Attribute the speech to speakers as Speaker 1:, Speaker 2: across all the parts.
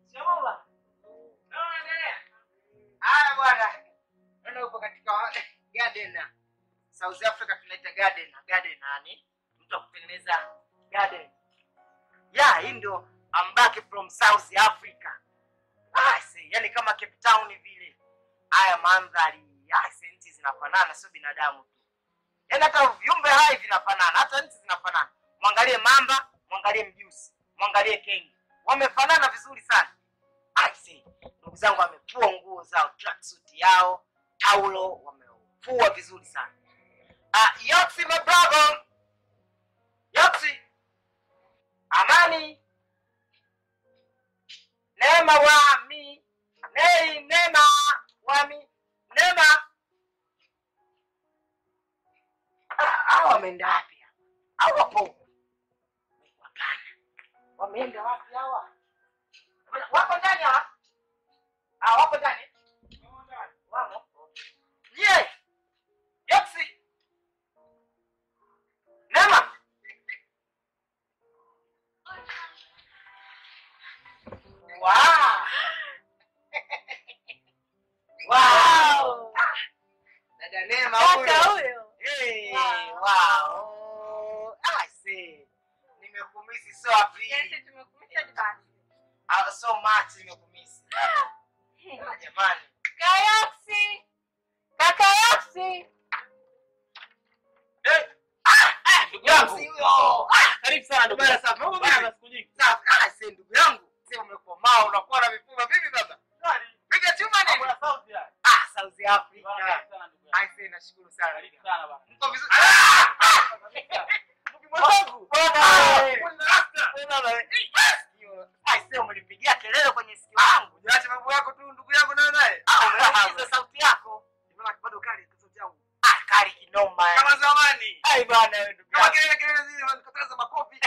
Speaker 1: Haya bwana. Naona upo katika garden. South Africa tunaita garden, garden yani mtu wa kutengeneza garden. Yeah, hii ndio I'm back from South Africa. Ah, see, yani kama Cape Town vile. Haya mandhari, ah, see, nchi zinafanana sio binadamu tu. Yaani hata viumbe hai vinafanana, hata nchi zinafanana. Mwangalie mamba, mwangalie mjusi, mwangalie kengi. Wamefanana vizuri sana. I see. Ndugu zangu wamefua nguo zao, tracksuit yao, taulo wamefua vizuri sana. Ah, Yoxi my brother. Yoxi. Amani. Neema wa mi. Nei, neema wa mi. Neema. Ah, Hawa wameenda wapi? hawa? Au wapo? Hapana. Wameenda wapi hawa? Wako ndani hawa? Ah, wapo ndani? Wamo. Je, Yoxi. Neema. Wow. Wow. Dada Neema
Speaker 2: Kaka
Speaker 1: huyo.
Speaker 2: huyo.
Speaker 1: Hey,
Speaker 2: Wow.
Speaker 1: wow. Ah, see. Nimekumisi so happy.
Speaker 2: Yes, tumekumisha basi.
Speaker 1: Ah, so much nimekumisi. Ah, jamani.
Speaker 2: Kayoksi. Kaka Yoksi.
Speaker 1: Eh, ah, ah, ndugu yangu.
Speaker 3: Yoxi
Speaker 1: huyo. Ah,
Speaker 3: Karibu sana ndugu
Speaker 1: bwana
Speaker 3: yangu.
Speaker 1: safi. Mambo
Speaker 3: Bwana,
Speaker 1: vipi?
Speaker 3: siku nyingi.
Speaker 1: Safi. Ah, see, ndugu yangu. See, umekomaa unakuwa na mifupa vipi baba? Piga chuma
Speaker 3: Mambo
Speaker 1: nini?
Speaker 3: ya sauti haya.
Speaker 1: Ah, South
Speaker 3: Bwana,
Speaker 1: Africa.
Speaker 3: karibu sana ndugu yangu.
Speaker 1: I say nashukuru sana.
Speaker 3: Karibu sana bwana.
Speaker 1: Mko vizuri? Ah! ah!
Speaker 3: Mwanangu.
Speaker 1: Bwana,
Speaker 3: Eh.
Speaker 1: kuna rasta. Bwana, eh, sikio. I say umenipigia kelele kwenye sikio langu.
Speaker 4: Unaacha mambo yako tu ndugu yangu nayo naye.
Speaker 1: Ah, umeuliza sauti yako.
Speaker 4: Mbona bado kali sauti yangu?
Speaker 1: Ah, kali kinoma.
Speaker 4: Kama zamani.
Speaker 1: Ai bwana wewe ndugu
Speaker 4: Kama
Speaker 1: yangu.
Speaker 4: kelele kelele zile wanakataza makofi.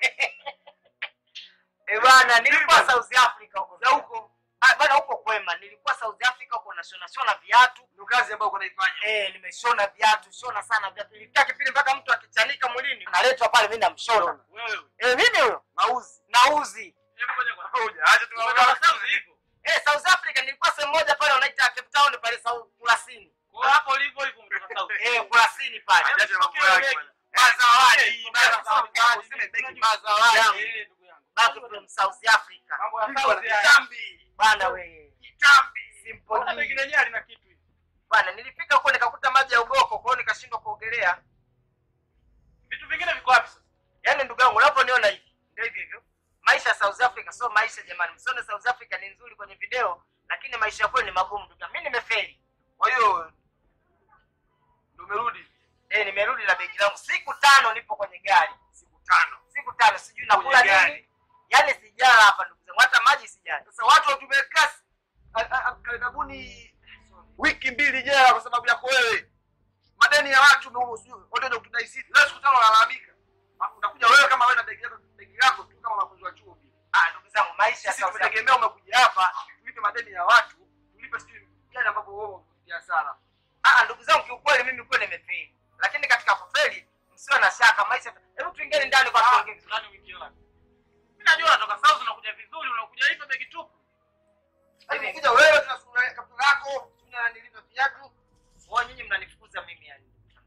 Speaker 1: Eh bwana, nilikuwa
Speaker 4: bwana?
Speaker 1: South Africa huko.
Speaker 4: Za huko
Speaker 1: Ah, bwana huko kwema. Nilikuwa South Africa huko na shona shona viatu.
Speaker 4: ndio kazi ambayo uko naifanya.
Speaker 1: Eh, nimeshona viatu, shona sana viatu. Nilifikia kipindi mpaka mtu akichanika mwilini, naletwa pale mimi namshona.
Speaker 3: Wewe.
Speaker 1: Eh, mimi huyo
Speaker 4: Mauzi.
Speaker 1: nauzi.
Speaker 3: Hebu ngoja kwanza.
Speaker 4: Hoja. Acha tu
Speaker 3: Umetoka South hivyo.
Speaker 1: Eh, South Africa nilikuwa sehemu moja pale wanaita Cape Town pale South Kurasini.
Speaker 3: Kwa hiyo hapo ulivyo hivyo umetoka South.
Speaker 1: Eh, Kurasini pale.
Speaker 4: Acha mambo
Speaker 3: Ukiwa
Speaker 4: yake.
Speaker 3: begi.
Speaker 4: bwana. Mazawadi.
Speaker 3: Eh,
Speaker 4: Mazawadi. Useme begi mazawadi.
Speaker 3: Eh, ndugu yangu.
Speaker 1: Back from South Africa.
Speaker 3: Mambo ya
Speaker 4: Bwana,
Speaker 3: South haya.
Speaker 4: Kitambi.
Speaker 1: Bwana we.
Speaker 4: Kitambi.
Speaker 3: Mbona begi
Speaker 1: Simple.
Speaker 3: lenyewe lina kitu hivi?
Speaker 1: Bwana nilifika huko nikakuta maji ya ugoko, kwa hiyo nikashindwa kuogelea.
Speaker 3: Vitu vingine viko wapi sasa?
Speaker 1: Yaani ndugu yangu unaponiona hivi, ndio hivyo hivyo. Maisha ya South Africa sio maisha jamani. Msione South Africa ni nzuri kwenye video, lakini maisha ya kweli ni magumu ndugu yangu. Mimi nimefeli.
Speaker 4: Kwa hiyo ndio umerudi
Speaker 1: Eh, nimerudi na begi langu. Siku tano nipo kwenye gari.
Speaker 4: siku tano.
Speaker 1: Siku tano sijui nakula
Speaker 4: Kwenye gari.
Speaker 1: nini. Yaani sijala hapa ndugu zangu. Hata maji sijala.
Speaker 4: Sasa watu watumeka karibuni wiki mbili jela kwa sababu yako wewe. Madeni ya watu ndio sio ndio kutudai sisi. Leo siku tano unalalamika. Alafu Unakuja wewe kama wewe na begi lako begi lako tu kama wanafunzi wa chuo vile.
Speaker 1: Ah, ndugu zangu maisha ya
Speaker 4: Sisi
Speaker 1: South Africa.
Speaker 4: tumetegemea umekuja hapa tulipe madeni ya watu, tulipe sijui gani ambapo wewe umepitia hasara.
Speaker 1: Ah, ndugu zangu kiukweli mimi kweli nimefeli. Lakini katika kufeli msiwe na shaka maisha. Hebu tuingieni ndani kwa tuongee vizuri.
Speaker 3: Nani wiki yako? Mimi najua unatoka South unakuja vizuri, unakuja hivyo begi tupu.
Speaker 4: Yaani kuja wewe tuna sura kaptura lako, tuna nilivyo viatu.
Speaker 1: Wao nyinyi mnanifukuza mimi yani.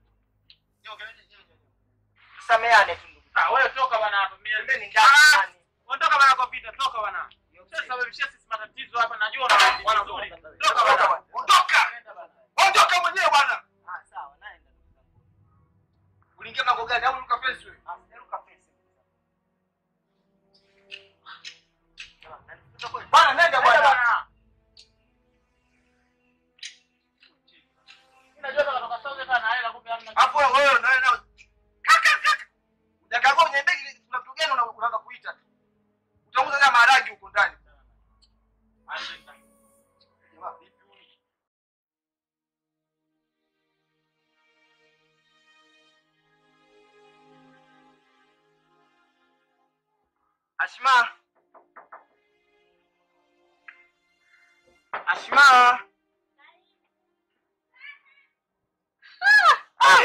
Speaker 1: Tusameane tu ndugu.
Speaker 3: Ah, wewe toka bwana hapa. Mimi
Speaker 1: Pembeni ndani ndani.
Speaker 3: Ondoka bwana kompyuta, toka bwana. Sasa sababishia sisi matatizo hapa, najua unakuja
Speaker 4: Bwana,
Speaker 3: vizuri.
Speaker 4: ondoka,
Speaker 3: Toka
Speaker 4: ondoka
Speaker 3: bwana.
Speaker 4: bwana. Ondoka.
Speaker 3: Nenda bwana.
Speaker 4: Ondoka mwenyewe bwana.
Speaker 1: Ah, sawa, naenda ndugu zangu.
Speaker 4: Uliingia mlango gani au uliruka fence wewe?
Speaker 1: Ah, sijaruka fence. Ah, nanifukuza kweli?
Speaker 4: Bwana nenda
Speaker 3: Nenda
Speaker 4: bwana.
Speaker 3: bwana. Mimi najua toka toka South hata na hela kumbe hamna.
Speaker 4: Hapo wewe na wewe nao. Kaka kaka. Ujakagua kwenye begi kuna kitu gani una- unaanza kuita tu. Utauza kama maharagi huko ndani. Jamaa vipi huyu?
Speaker 1: Ashma. Ashma. Ah!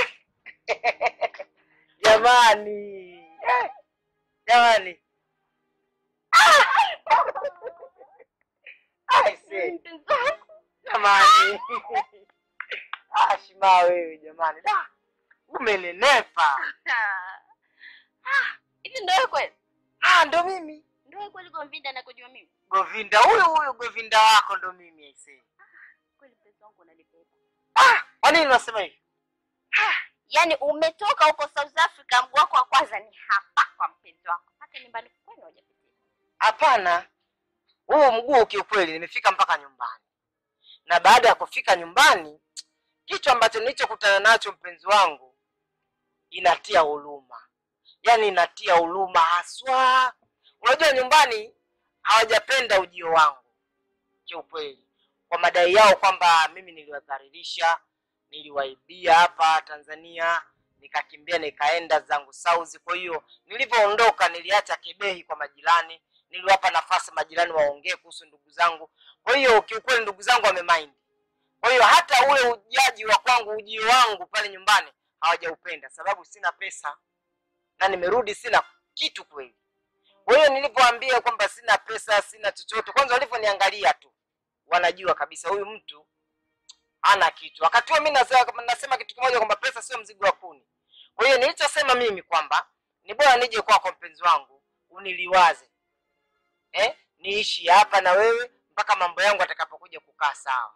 Speaker 1: Jamani. Eh, Jamani. Ah! aise.
Speaker 2: Mpenzi wangu.
Speaker 1: Jamani. Ah, Shima wewe jamani. Da. Umenenepa.
Speaker 2: Ah, Hivi ndio wewe kweli?
Speaker 1: Ah, ndo mimi.
Speaker 2: Ndio wewe kweli Govinda nakujua mimi?
Speaker 1: Govinda huyu huyu Govinda wako ndo mimi aise.
Speaker 2: Kweli mpenzi wangu unanibeba.
Speaker 1: Ah, kwa nini unasema hivi?
Speaker 2: Yaani umetoka huko South Africa mguu wako wa kwanza ni hapa kwa mpenzi wako. Hata nyumbani kwenu hujapitia.
Speaker 1: Hapana. Huu mguu kiukweli nimefika mpaka nyumbani. Na baada ya kufika nyumbani, kitu ambacho nilichokutana nacho mpenzi wangu inatia huruma. Yaani inatia huruma haswa. Unajua nyumbani hawajapenda ujio wangu kiukweli, kwa madai yao kwamba mimi niliwadhalilisha, niliwaibia hapa Tanzania, nikakimbia nikaenda zangu South. Kwa hiyo nilivyoondoka, niliacha kebehi kwa majirani, niliwapa nafasi majirani waongee kuhusu ndugu zangu. Kwa hiyo kiukweli ndugu zangu wamemind. Kwa hiyo hata ule ujaji wa kwangu, ujio wangu pale nyumbani hawajaupenda, sababu sina pesa na nimerudi sina kitu kweli. Kwa hiyo nilivyoambia kwamba sina pesa, sina chochote, kwanza walivyoniangalia tu wanajua kabisa huyu mtu hana kitu. Wakati huo mimi nasema, nasema kitu kimoja kwamba pesa sio mzigo wa kuni. Kwa hiyo nilichosema mimi kwamba ni bora nije kwako mpenzi wangu uniliwaze, eh, niishi hapa na wewe mpaka mambo yangu atakapokuja kukaa sawa.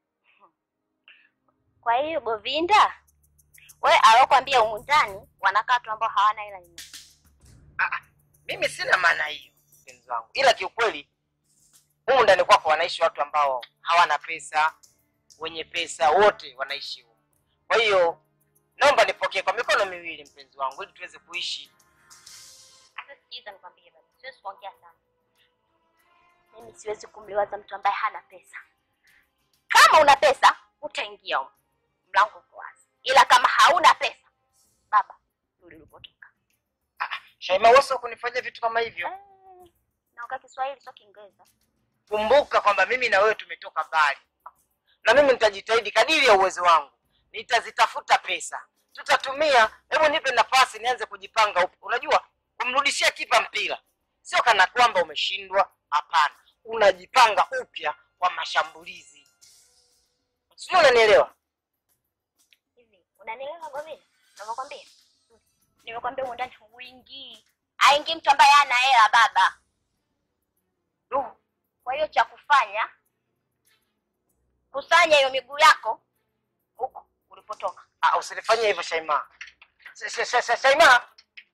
Speaker 2: Kwa hiyo Govinda, wewe alokuambia humu ndani wanakaa watu ambao hawana hela nyingi.
Speaker 1: Mimi sina maana hiyo mpenzi wangu, ila kiukweli humu ndani kwako wanaishi watu ambao hawana pesa, wenye pesa wote wanaishi humu. Kwa hiyo naomba nipokee kwa mikono miwili mpenzi wangu, ili tuweze kuishi.
Speaker 2: Hata sikiza nikwambie baba, siwezi kuongea sana. Mimi siwezi kumliwaza mtu ambaye hana pesa. Kama una pesa utaingia huko, mlango uko wazi, ila kama hauna pesa, baba, rudi ulipotoka.
Speaker 1: Shaima, wewe sio kunifanyia vitu kama hivyo.
Speaker 2: Eh, Naongea Kiswahili sio Kiingereza.
Speaker 1: Kumbuka kwamba mimi na wewe tumetoka mbali, na mimi nitajitahidi kadiri ya uwezo wangu, nitazitafuta pesa, tutatumia. Hebu nipe nafasi nianze kujipanga upya. Unajua, kumrudishia kipa mpira sio kana kwamba umeshindwa. Hapana, unajipanga upya kwa mashambulizi. Sijui unanielewa?
Speaker 2: Hivi unanielewa Govinda? Navyokwambia, nimekwambia humu ndani huingii, aingii mtu ambaye hana hela baba.
Speaker 1: Du,
Speaker 2: Kwa hiyo cha kufanya kusanya hiyo miguu yako huko ulipotoka.
Speaker 1: ah, usinifanyie hivyo Shaima. Sha- sha- sha- sha- Shaima,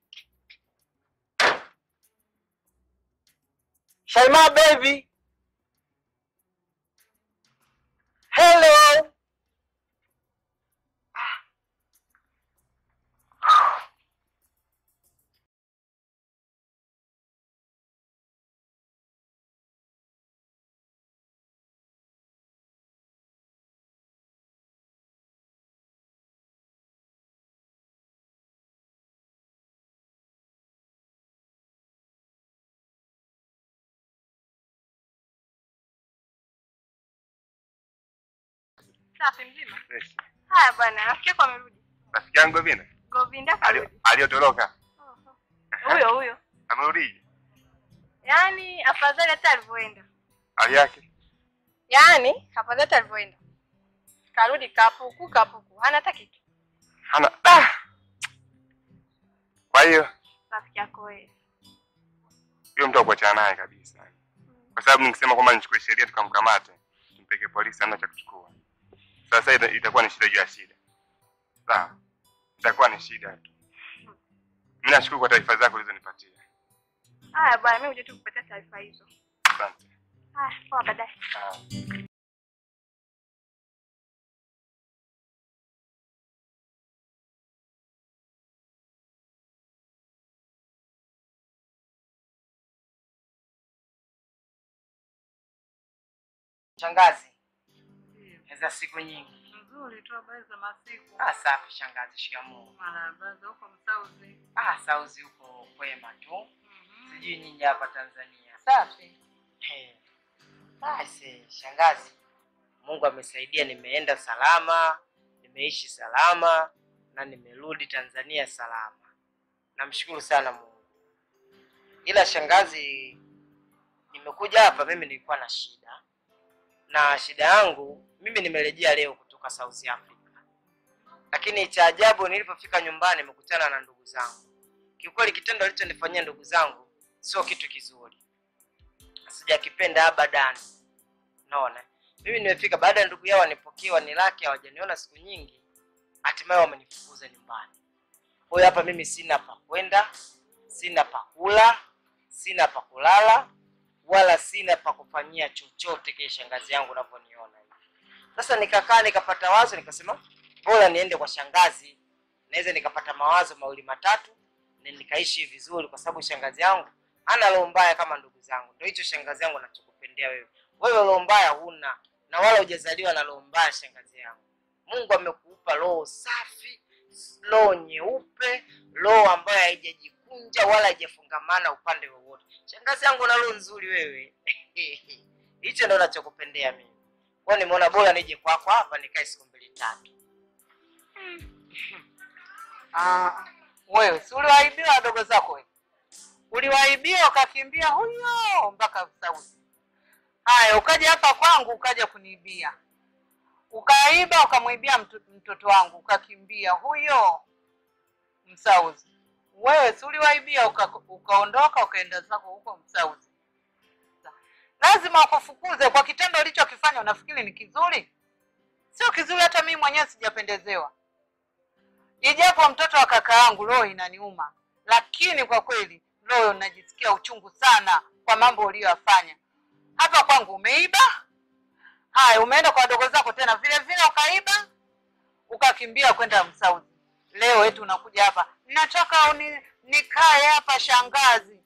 Speaker 1: Shaima baby, hello.
Speaker 5: Safi mzima.
Speaker 4: Fresh.
Speaker 5: Haya bwana, rafiki yako amerudi.
Speaker 4: Rafiki yangu Govinda
Speaker 5: Govinda
Speaker 4: alio-
Speaker 5: karudi.
Speaker 4: aliyotoroka
Speaker 5: Oho. Huyo huyo.
Speaker 4: amerudi,
Speaker 5: Yaani afadhali hata alivyoenda.
Speaker 4: hali yake
Speaker 5: Yaani afadhali hata alivyoenda. Karudi kapuku kapuku. Hana hata kitu.
Speaker 4: hana ah! Kwa hiyo
Speaker 5: Rafiki yako wewe.
Speaker 4: huyo mtu akuachana naye kabisa, kwa sababu nikisema kwamba nichukue sheria tukamkamate tumpeke polisi, hamna cha kuchukua. Sasa ita- itakuwa ni shida juu ya shida. Sawa, itakuwa ni shida tu. Mimi nashukuru kwa taarifa zako ulizonipatia,
Speaker 5: Haya bwana, mimi huja tu kupatia taarifa hizo.
Speaker 4: asante.
Speaker 5: Haya, poa baadaye.
Speaker 4: Ah.
Speaker 1: Shangazi, za siku nyingi.
Speaker 6: Nzuri tu, habari za masiku.
Speaker 1: Ah, safi shangazi, shikamoo.
Speaker 6: Marahaba za huko Msauzi.
Speaker 1: Ah, sauzi huko kwema tu,
Speaker 6: Mhm.
Speaker 1: sijui nyinyi hapa Tanzania.
Speaker 6: Safi.
Speaker 1: He. Basi shangazi, Mungu amesaidia, nimeenda salama, nimeishi salama na nimerudi Tanzania salama. Namshukuru sana Mungu. Ila shangazi, nimekuja hapa, mimi nilikuwa na shida, na shida yangu mimi nimerejea leo kutoka South Africa, lakini cha ajabu nilipofika nyumbani nimekutana na ndugu zangu. Kiukweli kitendo alichonifanyia ndugu zangu sio kitu kizuri, sijakipenda abadan. Naona mimi nimefika baada ya ndugu yao wanipokea wanilaki, hawajaniona siku nyingi, hatimaye wamenifukuza nyumbani. Kwa hiyo hapa mimi sina pa kwenda, sina pa kula, sina pa kulala, wala sina pa kufanyia chochote kile shangazi yangu unavyoniona hivi. Sasa nikakaa nikapata wazo, nikasema bora niende kwa shangazi, naweza nikapata mawazo mawili matatu na nikaishi vizuri, kwa sababu shangazi yangu hana roho mbaya kama ndugu zangu. Ndio hicho shangazi yangu anachokupendea wewe. Wewe roho mbaya huna na wala hujazaliwa na roho mbaya, shangazi yangu. Mungu amekupa roho safi, roho nyeupe, roho ambayo haijajikunja wala haijafungamana upande wowote. Shangazi yangu una roho nzuri wewe. Hicho ndo nachokupendea mimi. Kwa hiyo nimeona bora nije kwako hapa nikae siku mbili tatu.
Speaker 6: Ah, wewe si uliwaibia wadogo zako wewe? Uliwaibia ukakimbia huyo mpaka Saudi. Haya, ukaja hapa kwangu ukaja kuniibia, ukaiba ukamwibia mtu, mtoto wangu ukakimbia huyo Msauzi. Wewe si uliwaibia uka, ukaondoka ukaenda zako huko Msauzi. Lazima wakufukuze kwa kitendo ulichokifanya. Unafikiri ni kizuri? Sio kizuri, hata mimi mwenyewe sijapendezewa ijapo mtoto wa kaka yangu roho inaniuma, lakini kwa kweli roho najisikia uchungu sana kwa mambo uliyoyafanya hapa kwangu. Umeiba, haya, umeenda kwa wadogo zako tena vile vile ukaiba, ukakimbia kwenda Msaudi. Leo eti unakuja hapa, nataka uni, nikae hapa shangazi.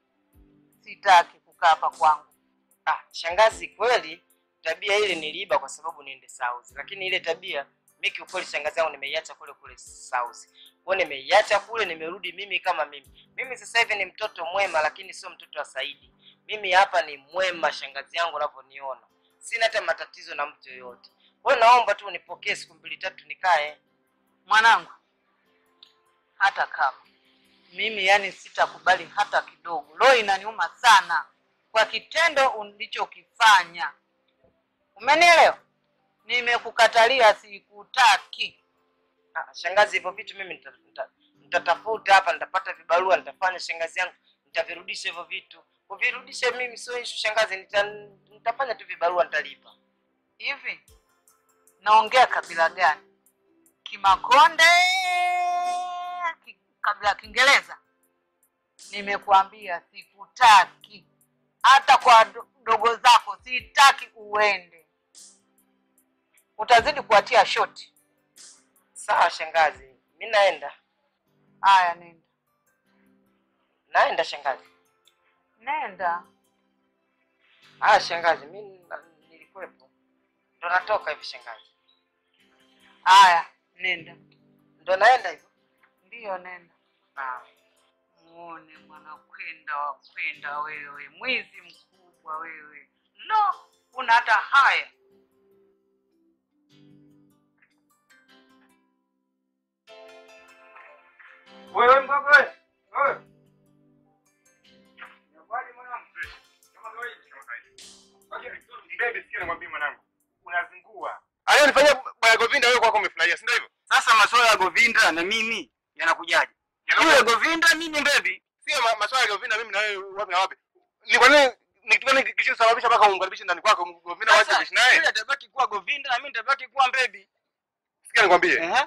Speaker 6: Sitaki kukaa hapa kwangu.
Speaker 1: Ah, shangazi, kweli tabia ile niliiba kwa sababu niende South, lakini ile tabia mimi kiukweli, shangazi yangu nimeiacha kule kule South. Kwa hiyo nimeiacha kule, nimerudi mimi kama mimi. Mimi sasa hivi ni mtoto mwema, lakini sio mtoto wa Saidi. Mimi hapa ni mwema, shangazi yangu unavyoniona, sina hata matatizo na mtu yoyote. Kwa hiyo naomba tu unipokee siku mbili tatu nikae.
Speaker 6: Mwanangu, hata kama mimi yani sitakubali hata kidogo. Roho inaniuma sana kwa kitendo ulichokifanya. Umenielewa? Nimekukatalia, sikutaki.
Speaker 1: Ah, shangazi, hivyo vitu mimi nita- nita- nitatafuta hapa, nitapata vibarua, nitafanya shangazi yangu, nitavirudisha hivyo vitu. Kuvirudisha mimi sio issue shangazi, nita, nitafanya tu vibarua, nitalipa.
Speaker 6: Hivi naongea kabila gani? Kimakonde, ki, kabila ya Kiingereza? Nimekuambia sikutaki, hata kwa do- dogo zako sitaki uende, utazidi kuwatia shoti.
Speaker 1: Sawa shangazi, mi naenda,
Speaker 6: Haya, nenda
Speaker 1: naenda shangazi.
Speaker 6: nenda.
Speaker 1: Ah, shangazi, mi na- nilikuwepo, ndo natoka hivi shangazi,
Speaker 6: Haya, nenda.
Speaker 1: ndo naenda hivyo.
Speaker 6: Ndiyo, nenda.
Speaker 1: Ah,
Speaker 6: Muone mwanakwenda wakwenda wewe, mwizi mkubwa wewe. Lo, una hata haya.
Speaker 4: Wewe mdogo wewe. Wewe. Inakuwaje mwanangu? Kama kawaida. Kama kawaida. Ngoja mbebe sikia namwambia mwanangu. Unazingua. Alionifanyia bwana Govinda wewe kwako umefurahia, si ndio hivyo?
Speaker 7: Sasa masuala ya Govinda na mimi yanakujaje? Yule Govinda mimi mbebi.
Speaker 4: Sio ma- maswala ya Govinda mimi na wewe wapi na wapi. Ni kwa nini ni kitu gani kilichosababisha mpaka umkaribishe ndani kwako Govinda waje
Speaker 7: Sasa
Speaker 4: kuishi naye?
Speaker 7: yule atabaki kuwa Govinda na mimi nitabaki kuwa mbebi.
Speaker 4: Sikia nikwambie.
Speaker 7: Ehe.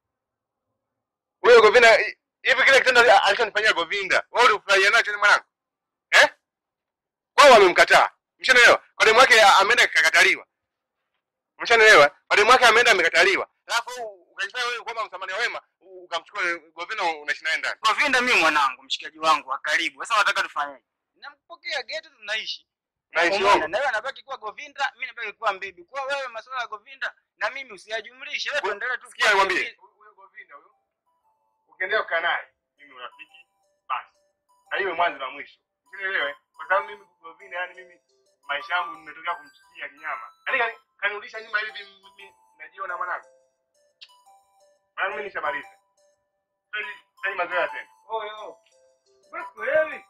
Speaker 4: Wewe Govinda hi- hivi kile kitendo alichonifanyia Govinda, wewe ulifurahia nacho ni mwanangu? Eh? Wao wamemkataa. Mshanaelewa? Kwa demu wake ameenda kakataliwa. Mshanaelewa? Kwa demu wake ameenda amekataliwa. Alafu ukajifanya wewe kwamba msamania wema ukamchukua Govinda unaishi naye ndani.
Speaker 7: Govinda mimi mwanangu, mshikaji wangu wa karibu. Sasa unataka tufanyeje? Nampokea geto tunaishi.
Speaker 4: Naishi
Speaker 7: Umeona?
Speaker 4: wangu.
Speaker 7: Na wewe anabaki kuwa Govinda, mimi nabaki kuwa mbebi. Kwa wewe masuala ya Govinda na mimi usiyajumlishe. Wewe tuendelee tu.
Speaker 4: Sikia nikwambie. Huyo Govinda huyo. Ukiendelea kukaa naye, mimi urafiki basi. Na iwe mwanzo na mwisho. Usielewe? Kwa sababu mimi Govinda yani mimi maisha yangu nimetokea kumchukia kinyama. Yaani kani- kanirudisha nyuma hivi mimi najiona mwanangu. Mwanangu mimi nishamaliza. Sasa sasa mazoea tena. Oyo. Wewe wewe.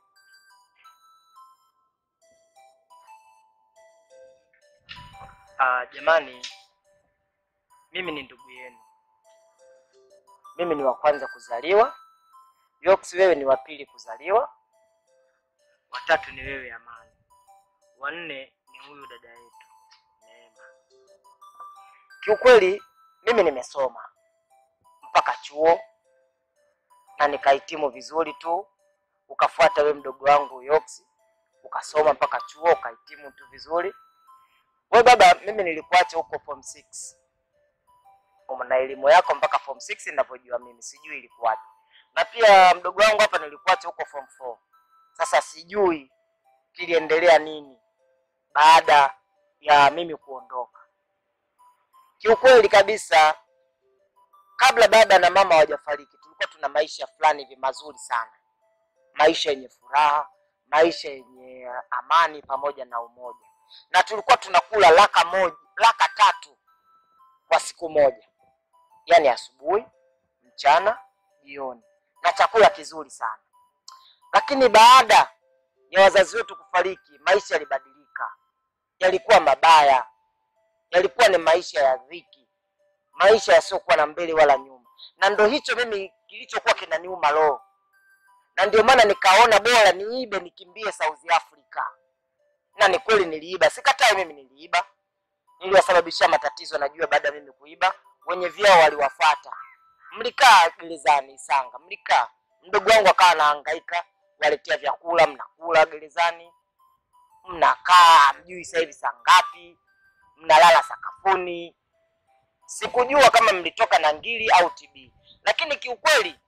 Speaker 1: Ah, jamani, mimi ni ndugu yenu. Mimi ni wa kwanza kuzaliwa. Yox, wewe ni wa pili kuzaliwa. Watatu ni wewe Amani. Wa nne ni huyu dada yetu Neema. Kiukweli mimi nimesoma mpaka chuo na nikahitimu vizuri tu, ukafuata we mdogo wangu Yox, ukasoma mpaka chuo ukahitimu tu vizuri. We baba, mimi nilikuacha huko form 6 na elimu yako mpaka form 6 ninavyojua mimi, sijui ilikuwaje. Na pia mdogo wangu hapa nilikuacha huko form 4. Sasa sijui kiliendelea nini baada ya mimi kuondoka. Kiukweli kabisa, kabla baba na mama hawajafariki, tulikuwa tuna maisha fulani hivi mazuri sana, maisha yenye furaha, maisha yenye amani pamoja na umoja na tulikuwa tunakula laka moja laka tatu kwa siku moja, yaani asubuhi, mchana, jioni, na chakula kizuri sana. Lakini baada ya wazazi wetu kufariki, maisha yalibadilika, yalikuwa mabaya, yalikuwa ni maisha ya dhiki, maisha yasiyokuwa na mbele wala nyuma, na ndo hicho mimi kilichokuwa kinaniuma roho, na ndio maana nikaona bora niibe nikimbie South Africa na ni kweli niliiba, sikatai, mimi niliiba, niliwasababishia matatizo. Najua baada ya mimi kuiba, wenye vyao waliwafuata. Mlikaa gerezani Isanga, mlikaa, mdogo wangu akawa anahangaika, waletea vyakula, mnakula gerezani, mnakaa, mjui sasa hivi saa ngapi, mnalala sakafuni. Sikujua kama mlitoka na ngili au TB, lakini kiukweli,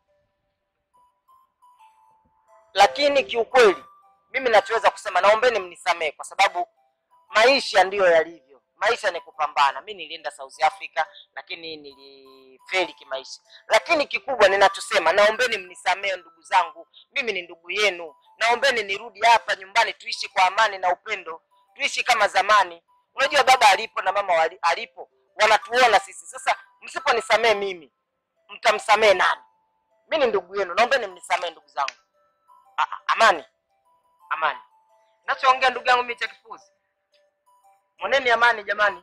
Speaker 1: lakini kiukweli mimi nachoweza kusema, naombeni mnisamehe kwa sababu maisha ndiyo yalivyo. Maisha ni kupambana. Mi nilienda South Africa, lakini nilifeli kimaisha. Lakini kikubwa ninachosema, naombeni mnisamehe ndugu zangu, mimi ni ndugu yenu. Naombeni nirudi hapa nyumbani, tuishi kwa amani na upendo, tuishi kama zamani. Unajua baba alipo na mama wali, alipo wanatuona sisi. Sasa msiponisamehe mimi, mtamsamehe nani? Mi ni ndugu yenu, naombeni mnisamehe ndugu zangu. A- a- Amani Amani. Nachoongea ndugu yangu mimi cha kipuzi. Mweneni amani jamani.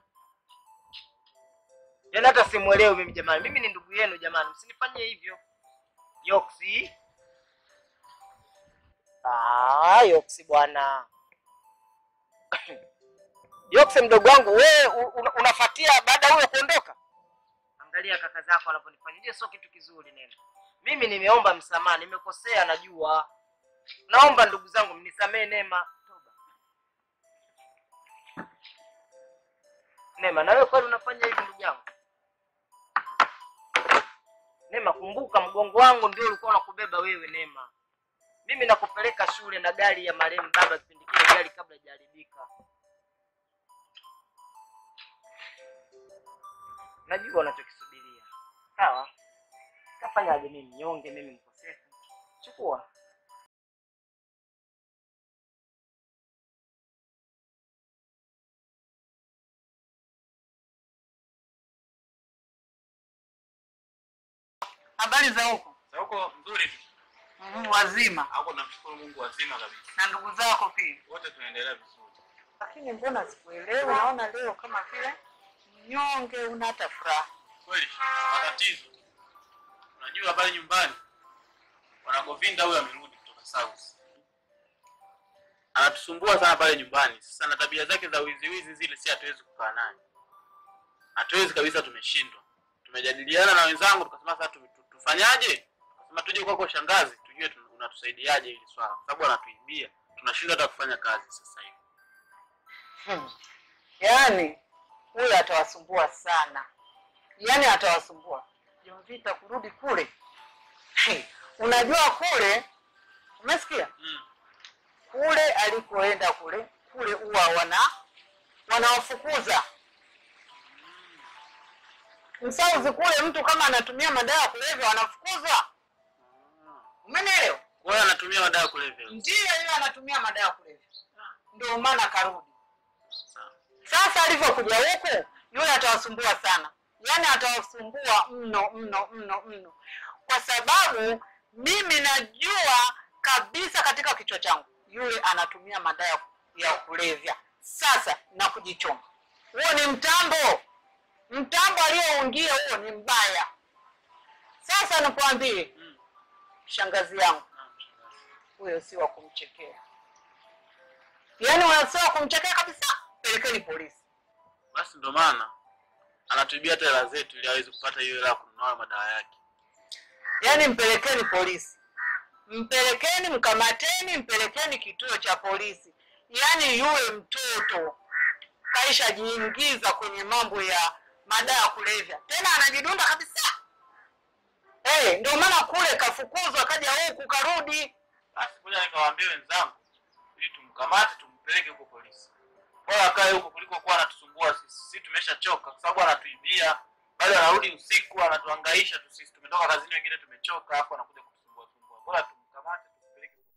Speaker 1: Yaani hata simuelewi mimi jamani. Mimi ni ndugu yenu jamani. Msinifanyie hivyo. Yoksi. Ah, Yoksi bwana. Yoksi mdogo wangu wewe un, unafuatia baada ya huyo kuondoka? Angalia kaka zako wanavyonifanyia. Hiyo sio kitu kizuri neno. Mimi nimeomba msamaha, nimekosea najua. Naomba ndugu zangu mnisamee Neema. Toba. Neema, na wewe kwani unafanya hivi ndugu yangu? Neema, kumbuka mgongo wangu ndio ulikuwa unakubeba wewe Neema. Mimi nakupeleka shule na gari ya marehemu baba kipindi kile gari kabla haijaharibika. Najua unachokisubiria. Sawa? Tafanyaje mimi mnyonge, mimi mkosefu? Chukua.
Speaker 6: Habari za huko?
Speaker 3: Sasa huko nzuri tu.
Speaker 6: Mhm, Wazima
Speaker 3: Hapo namshukuru Mungu wazima kabisa.
Speaker 6: na ndugu zako pia.
Speaker 3: Wote tunaendelea vizuri.
Speaker 6: Lakini mbona sikuelewi? Naona leo kama vile mnyonge, una hata furaha.
Speaker 3: Kweli matatizo. Unajua pale nyumbani wanagovinda huyo amerudi kutoka South. Anatusumbua sana pale nyumbani. Sasa na tabia zake za wizi wizi zile si hatuwezi kukaa naye. Hatuwezi kabisa tumeshindwa. Tumejadiliana na wenzangu tukasema sasa tu- tu- tufanyaje? Tukasema tuje kwako shangazi tujue tu- unatusaidiaje hili swala. Kwa sababu anatuibia. Tunashindwa hata kufanya kazi sasa hivi.
Speaker 6: Hmm. Yaani huyu atawasumbua sana, yaani atawasumbua Jovita kurudi kule. Hey, unajua kule, umesikia
Speaker 3: Mm.
Speaker 6: kule alikoenda kule kule huwa wana wanawafukuza msauzi kule, mtu kama anatumia madawa ya kulevya wanafukuzwa. Umenielewa?
Speaker 3: Kwa hiyo anatumia madawa ya kulevya.
Speaker 6: Ndiyo, yeye anatumia madawa ya kulevya, ndio maana karudi.
Speaker 3: Sawa.
Speaker 6: Sasa alivyokuja huku, yule atawasumbua sana, yaani atawasumbua mno mno mno mno, kwa sababu mimi najua kabisa katika kichwa changu yule anatumia madawa ya kulevya. Sasa na kujichoma, huo ni mtambo, mtambo alioungia huo ni mbaya. Sasa nikwambie,
Speaker 3: Mm.
Speaker 6: shangazi yangu
Speaker 3: Naam, shangazi.
Speaker 6: huyo si wa kumchekea, yaani unasio wa kumchekea kabisa. Pelekeni polisi.
Speaker 3: Basi ndo maana anatuibia hata hela zetu ili aweze kupata hiyo hela ya kununua madawa yake.
Speaker 6: yaani mpelekeni polisi, mpelekeni, mkamateni, mpelekeni kituo cha polisi. Yaani yule mtoto kaisha jiingiza kwenye mambo ya madawa ya kulevya, tena anajidunda kabisa. Hey, ndio maana kule kafukuzwa, kaja huku karudi.
Speaker 3: Basi ngoja nikawaambie wenzangu ili tumkamate tumpeleke huko polisi. Bora akae huko kuliko kuwa anatusumbua sisi. Sisi tumeshachoka kwa sababu anatuibia, bado anarudi usiku anatuhangaisha tu sisi. Tumetoka kazini wengine tumechoka, hapo anakuja kutusumbua sumbua. Bora tumkamate tumpeleke huko.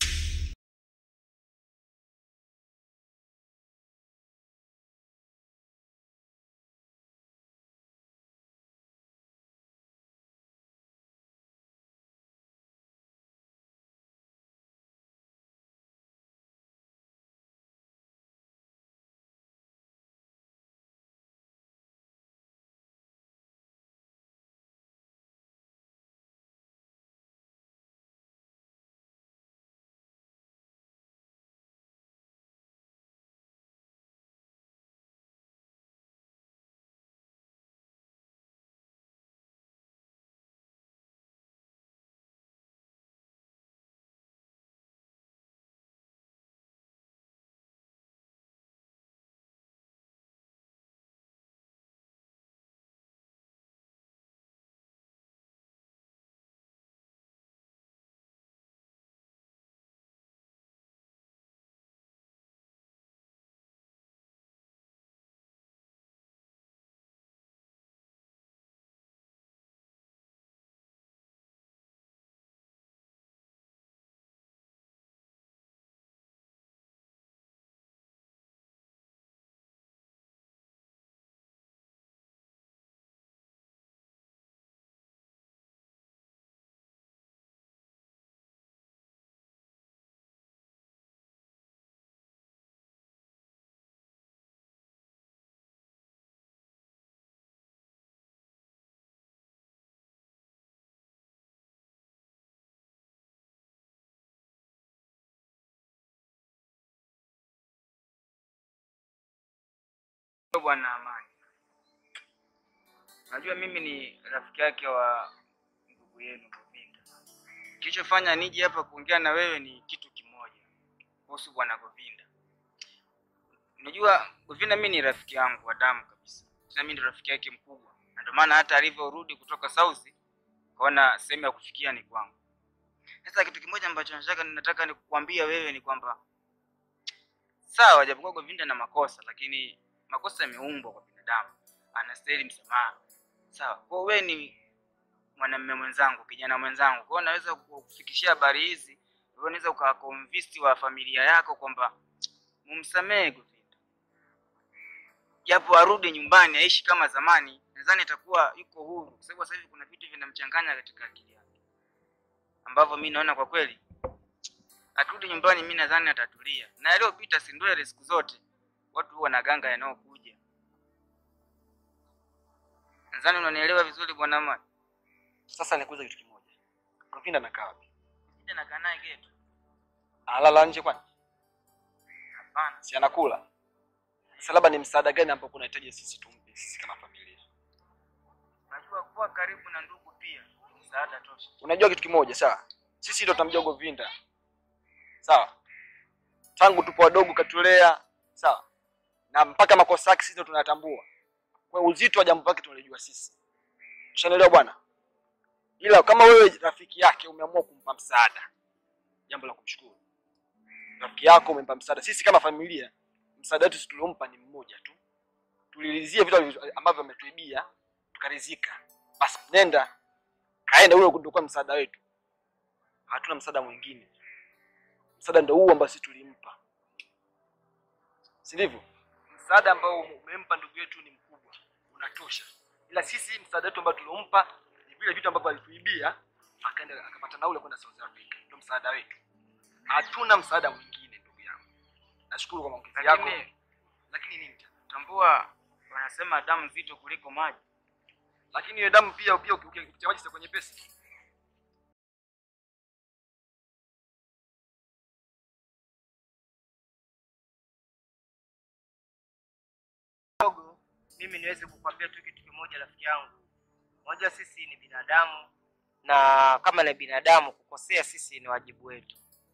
Speaker 7: Bwana Amani, najua mimi ni rafiki yake wa ndugu yenu Govinda. Kilichofanya nije hapa kuongea na wewe ni kitu kimoja kuhusu bwana Govinda. Unajua Govinda mimi ni rafiki yangu wa damu kabisa, tena mimi ni rafiki yake mkubwa, na ndio maana hata alivyorudi kutoka South kaona sehemu ya kufikia ni kwangu. Sasa kitu kimoja ambacho nataka nataka nikukwambia wewe ni kwamba sawa, japokuwa Govinda na makosa, lakini makosa yameumbwa kwa binadamu, anastahili msamaha. Sawa, kwa hiyo wewe ni mwanamume mwenzangu, kijana mwenzangu, kwa hiyo naweza kukufikishia habari hizi, wewe unaweza ukawakonvinsi wa familia yako kwamba mumsamehe Govinda, japo arudi nyumbani aishi kama zamani, nadhani itakuwa yuko huru, kwa sababu sasa hivi kuna vitu vinamchanganya katika akili yake ambavyo mi naona kwa kweli akirudi nyumbani, mi nadhani atatulia, na yaliyopita si ndwele siku zote watu huwa na ganga yanayokuja. Nadhani unanielewa vizuri bwana Amani.
Speaker 4: Sasa nikuuliza kitu kimoja, Govinda anakaa wapi?
Speaker 7: Sija nakaa naye geto?
Speaker 4: Analala nje kwani?
Speaker 7: Hapana,
Speaker 4: Si anakula? Sasa labda ni msaada gani ambao kunahitaji sisi tumpe sisi kama familia?
Speaker 7: najua kuwa karibu na ndugu pia ni msaada tosha.
Speaker 4: Unajua kitu kimoja, sawa? Sisi ndio tunamjua Govinda, sawa? Tangu tupo wadogo katulea, sawa? Na mpaka makosa yake sisi ndio tunayatambua. Kwa hiyo uzito wa jambo lake tunalijua sisi. Ushanielewa bwana? Ila kama wewe rafiki yake umeamua kumpa msaada, jambo la kumshukuru. Rafiki yako umempa msaada, sisi kama familia msaada wetu sisi tuliompa ni mmoja tu. Tulilizie vitu alivyo- ambavyo ametuibia, tukarizika. Basi nenda kaenda, ule ndio kwa msaada wetu. Hatuna msaada mwingine. Msaada ndio huu ambao sisi tulimpa, si ndivyo? Msaada ambao umempa ndugu yetu ni mkubwa, unatosha. Ila sisi msaada wetu ambao tuliompa ni vile vitu ambavyo alituibia, akaenda akapata naule kwenda South Africa. Ndio msaada wetu, hatuna msaada mwingine ndugu yangu. Nashukuru kwa maongezi yako,
Speaker 7: Lakini
Speaker 4: lakini nini tena?
Speaker 7: tambua wanasema damu nzito kuliko maji.
Speaker 4: lakini hiyo damu pia pia uki- uki- ukitia maji kwenye pesi
Speaker 1: kidogo mimi niweze kukwambia tu kitu kimoja rafiki yangu unajua sisi ni binadamu na kama ni binadamu kukosea sisi ni wajibu wetu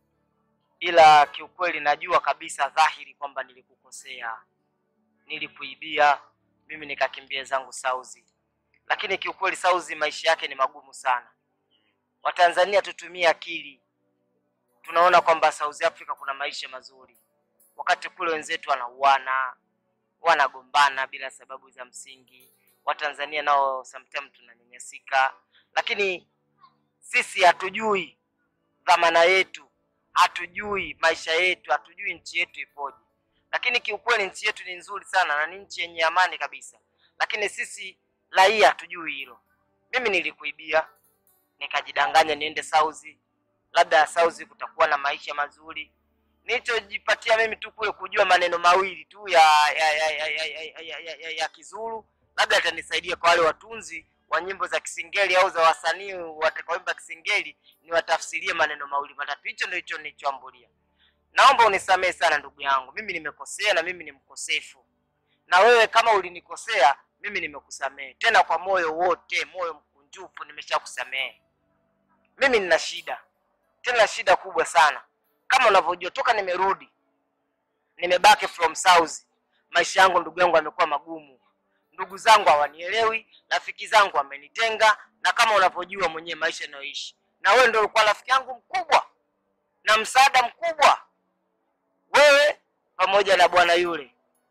Speaker 1: ila kiukweli najua kabisa dhahiri kwamba nilikukosea nilikuibia mimi nikakimbia zangu sauzi lakini kiukweli sauzi maisha yake ni magumu sana watanzania tutumie akili tunaona kwamba south africa kuna maisha mazuri wakati kule wenzetu wanauana wanagombana bila sababu za msingi. Watanzania nao sometimes tunanyanyasika, lakini sisi hatujui dhamana yetu, hatujui maisha yetu, hatujui nchi yetu ipoje. Lakini kiukweli nchi yetu ni nzuri sana na ni nchi yenye amani kabisa, lakini sisi raia hatujui hilo. Mimi nilikuibia nikajidanganya niende Sauzi, labda Sauzi kutakuwa na maisha mazuri nilichojipatia mimi tu kule kujua maneno mawili tu ya ya ya ya, ya, ya, ya, ya, ya, ya Kizulu, labda atanisaidia kwa wale watunzi wa nyimbo za Kisingeli au za wasanii watakaoimba Kisingeli, niwatafsirie maneno mawili matatu. Hicho ndio hicho nilichoambulia. Naomba unisamehe sana ndugu yangu, mimi nimekosea na mimi ni mkosefu, na wewe kama ulinikosea mimi nimekusamehe tena kwa moyo wote, moyo mkunjufu, nimeshakusamehe. Mimi nina shida, tena shida kubwa sana kama unavyojua toka nimerudi nimebaki from south maisha yangu ndugu yangu yamekuwa magumu ndugu zangu hawanielewi rafiki zangu wamenitenga na kama unavyojua mwenyewe maisha inayoishi na wewe ndio ulikuwa rafiki yangu mkubwa na msaada mkubwa wewe pamoja na bwana yule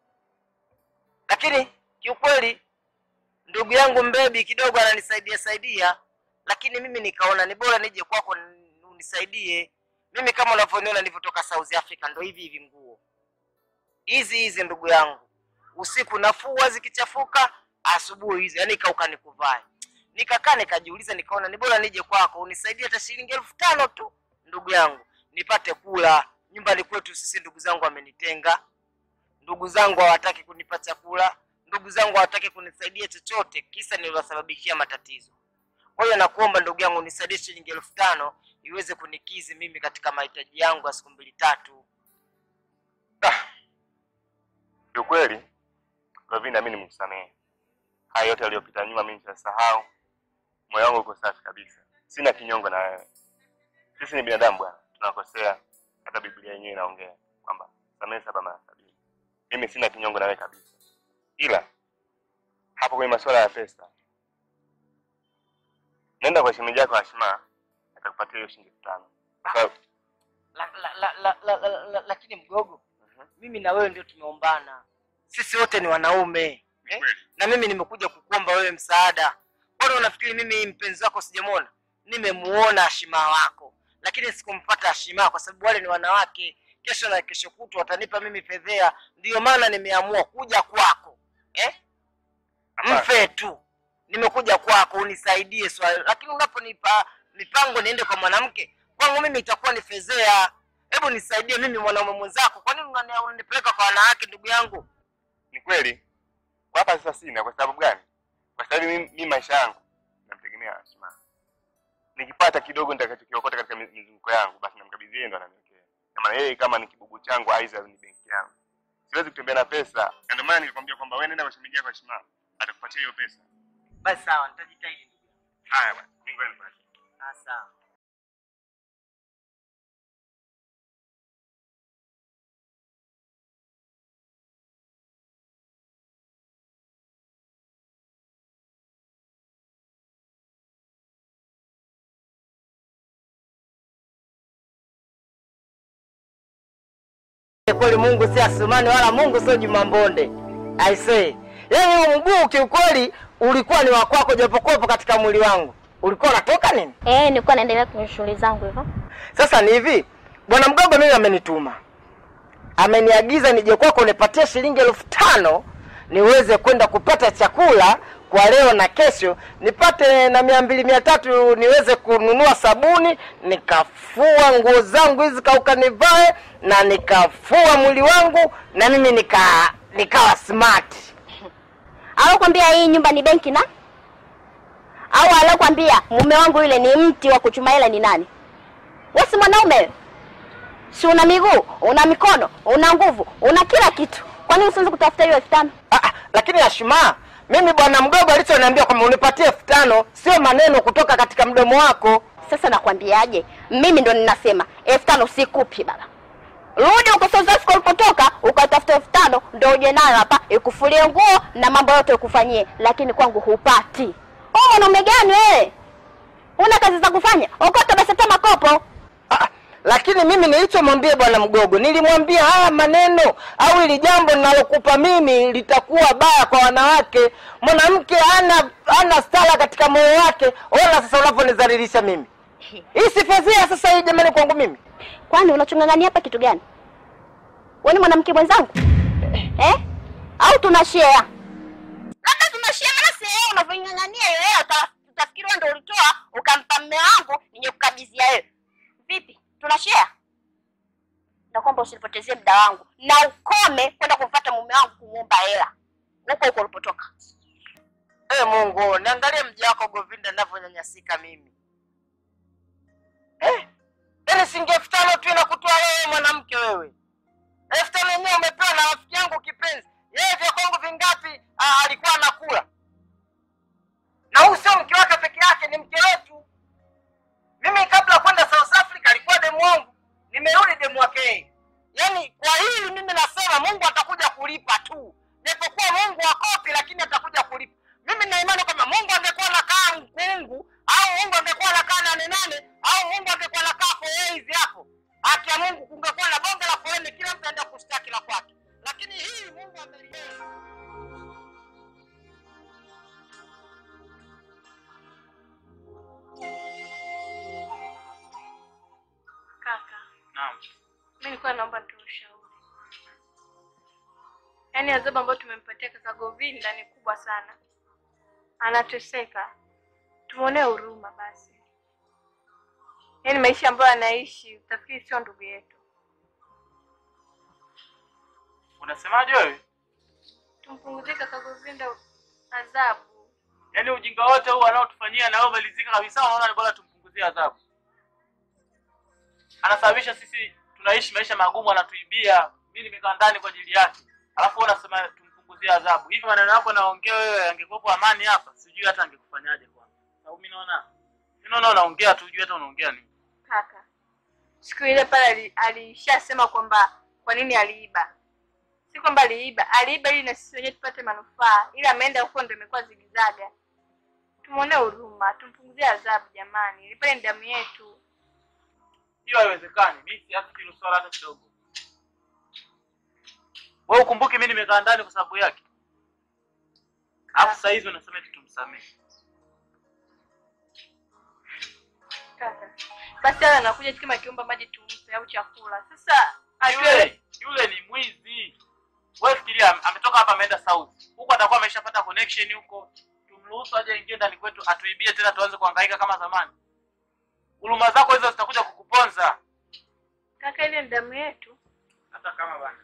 Speaker 1: lakini kiukweli ndugu yangu mbebi kidogo ananisaidia saidia lakini mimi nikaona ni bora nije kwako unisaidie mimi kama unavyoniona nilivyotoka South Africa ndo hivi hivi nguo hizi hizi ndugu yangu, usiku nafua zikichafuka, asubuhi hizi yani kauka nikuvae. Nikakaa nikajiuliza, nikaona ni bora nije kwako unisaidie hata shilingi elfu tano tu ndugu yangu, nipate kula. Nyumbani kwetu sisi ndugu zangu wamenitenga, ndugu zangu hawataki kunipa chakula, ndugu zangu hawataki kunisaidia chochote, kisa niliwasababishia matatizo. Kwa hiyo nakuomba ndugu yangu unisaidie shilingi elfu tano iweze kunikizi mimi katika mahitaji yangu ya siku mbili tatu.
Speaker 8: Kiukweli Lavina, mimi nimekusamehe haya yote yaliyopita nyuma, mimi nitasahau. Moyo wangu uko safi kabisa, sina kinyongo na wewe. Sisi ni binadamu bwana, tunakosea. Hata Biblia yenyewe inaongea kwamba samehe saba mara sabini. Mimi sina kinyongo na wewe kabisa, ila hapo kwenye masuala ya pesa, nenda kwa shemeji yako Ashima, atakupatia hiyo shilingi elfu tano kwa sababu
Speaker 1: La, la, la, la, la, la, la, lakini mgogo, mimi na wewe ndio tumeombana, sisi wote ni wanaume eh? na mimi nimekuja kukuomba wewe msaada. Mbona unafikiri mimi mpenzi wako sijamwona? Nimemuona Ashima wako, lakini sikumpata Ashima kwa sababu wale ni wanawake. Kesho na kesho kutwa watanipa mimi fedhea, ndiyo maana nimeamua kuja kwako eh? Mfe tu, nimekuja kwako unisaidie swali, lakini unaponipa mipango niende kwa mwanamke, kwangu mimi itakuwa ni fedhea. Hebu nisaidie mimi mwanaume mwenzako, kwa nini unani- unanipeleka kwa wanawake ndugu yangu?
Speaker 8: ni kweli kwa hapa sasa sina. Kwa sababu gani? Kwa sababu mimi, mimi maisha yangu namtegemea Asma. Nikipata kidogo nitakachokiokota katika mi- mizunguko yangu, basi namkabidhi yeye, ndo ananiwekea. Kama yeye kama ni kibugu changu, aidha ni benki yangu, siwezi kutembea na pesa. Na ndio maana nilikwambia kwamba wewe nenda kwa shemeji yako Asma, atakupatia hiyo pesa.
Speaker 1: Basi sawa, nitajitahidi ndugu yangu.
Speaker 8: Haya bwana, Mungu anibariki.
Speaker 1: Ah, sawa. kweli Mungu si Asumani wala Mungu sio Juma Mbonde. I say. Yaani huu mguu kiukweli ulikuwa ni wa kwako japokuwa upo katika mwili wangu. Ulikuwa unatoka nini?
Speaker 2: Eh, nilikuwa naendelea kwenye shughuli zangu hivyo.
Speaker 1: Sasa ni hivi, bwana mdogo mimi amenituma, ameniagiza nije kwako nipatie shilingi elfu tano niweze kwenda kupata chakula kwa leo na kesho, nipate na mia mbili mia tatu niweze kununua sabuni, nikafua nguo zangu hizi kauka nivae, na nikafua mwili wangu na mimi nika nikawa smart.
Speaker 2: alokwambia hii nyumba ni benki na au alokwambia mume wangu yule ni mti wa kuchuma hela ni nani? Wewe si mwanaume wewe? si una miguu, una mikono, una nguvu, una kila kitu. Kwa nini usianze kutafuta hiyo elfu tano?
Speaker 1: Ah, ah, lakini Ashima, mimi bwana mdogo alichoniambia kwamba unipatie elfu tano sio maneno kutoka katika mdomo wako.
Speaker 2: Sasa nakwambiaje? Mimi ndo ninasema elfu tano sikupi baba. Rudi huko South Africa ulipotoka, ukatafuta elfu tano ndo uje nayo hapa ikufulie nguo na mambo yote ukufanyie, lakini kwangu hupati. Wewe mwanaume gani wewe? Una kazi za kufanya? Okota basi hata makopo.
Speaker 1: Ah, lakini mimi nilichomwambia bwana mgogo, nilimwambia haya maneno au ili jambo ninalokupa mimi litakuwa baya kwa wanawake. Mwanamke hana hana stara katika moyo wake. Ona sasa unavyonidhalilisha mimi. Hii si fedhea sasa hii jamani kwangu mimi.
Speaker 2: Kwani unachong'ang'ania hapa kitu gani? Wewe ni mwanamke mwenzangu eh? Au tuna share? Labda tuna share, maana si wewe unavyong'ang'ania hiyo hela, uta- utafikiri wewe ndio ulitoa ukampa mume wangu nije kukabidhia wewe. Vipi, tuna share? Na kwamba usipotezie muda wangu na ukome kwenda kumfuata mume wangu kumuomba hela huko huko ulipotoka.
Speaker 1: Eh, Mungu, niangalie mja wako Govinda ninavyonyanyasika mimi. Eh, yaani singe elfu tano tu inakutoa wewe mwanamke wewe. Elfu tano yenyewe umepewa na rafiki yangu kipenzi. Yeye vya kwangu vingapi ah, alikuwa anakula. Na huyu sio mke wake peke yake, ni mke wetu. Mimi kabla ya kwenda South Africa alikuwa demu wangu. Nimerudi demu wake yeye. Yaani kwa hili mimi nasema Mungu atakuja kulipa tu. Japokuwa Mungu akopi lakini atakuja kulipa. Mimi nina imani kwamba Mungu angekuwa anakaa mkungu au Mungu angekuwa anakaa nane nane au Mungu angekuwa anakaa foreizi hapo. Haki ya Mungu kungekuwa na bonge la foleni, kila mtu aenda kushtaki la kwake. Lakini hii Mungu ameliona.
Speaker 5: Kaka,
Speaker 3: Naam.
Speaker 5: mimi nilikuwa naomba nitoe ushauri. Yaani adhabu ambayo tumempatia kaka Govinda ni kubwa sana, anateseka, tumwonee huruma basi. Yaani maisha ambayo anaishi utafikiri sio ndugu yetu,
Speaker 3: Unasemaje wewe?
Speaker 5: tumpunguzie kaka Govinda adhabu.
Speaker 3: Yaani ujinga wote huu anaotufanyia na wewe umalizika kabisa, unaona ni bora tumpunguzie adhabu. Anasababisha sisi tunaishi maisha magumu, anatuibia. Mimi nimekaa ndani kwa ajili yake, alafu wewe unasema tumpunguzie adhabu. Hivi maneno yako naongea wewe, angekuwepo amani hapa, sijui hata angekufanyaje kwanza. Sababu mimi naona mimi naona unaongea tu, hujui hata unaongea nini.
Speaker 5: Kaka, siku ile pale ali- alishasema kwamba kwa nini aliiba. Si kwamba aliiba, aliiba ili na sisi wenyewe tupate manufaa, ila ameenda huko ndo imekuwa zigizaga. Tumwonee huruma, tumpunguzie adhabu jamani, ile pale ni damu yetu.
Speaker 3: Hiyo haiwezekani. Mimi siafi hilo swala hata kidogo. Wewe ukumbuke mimi nimekaa ndani kwa sababu yake. Alafu sasa hizi unasema eti tumsamehe.
Speaker 5: Kaka, basi ala anakuja tu kama akiomba maji tumpe au chakula. Sasa ajue
Speaker 3: Yule yule ni mwizi. Wewe fikiria am- ametoka hapa ameenda South. Huko atakuwa ameshapata connection huko. Tumruhusu aje ingie ndani kwetu atuibie tena tuanze kuhangaika kama zamani. Huruma zako hizo zitakuja kukuponza.
Speaker 5: kaka, ile ni damu yetu.
Speaker 3: Hata kama bana.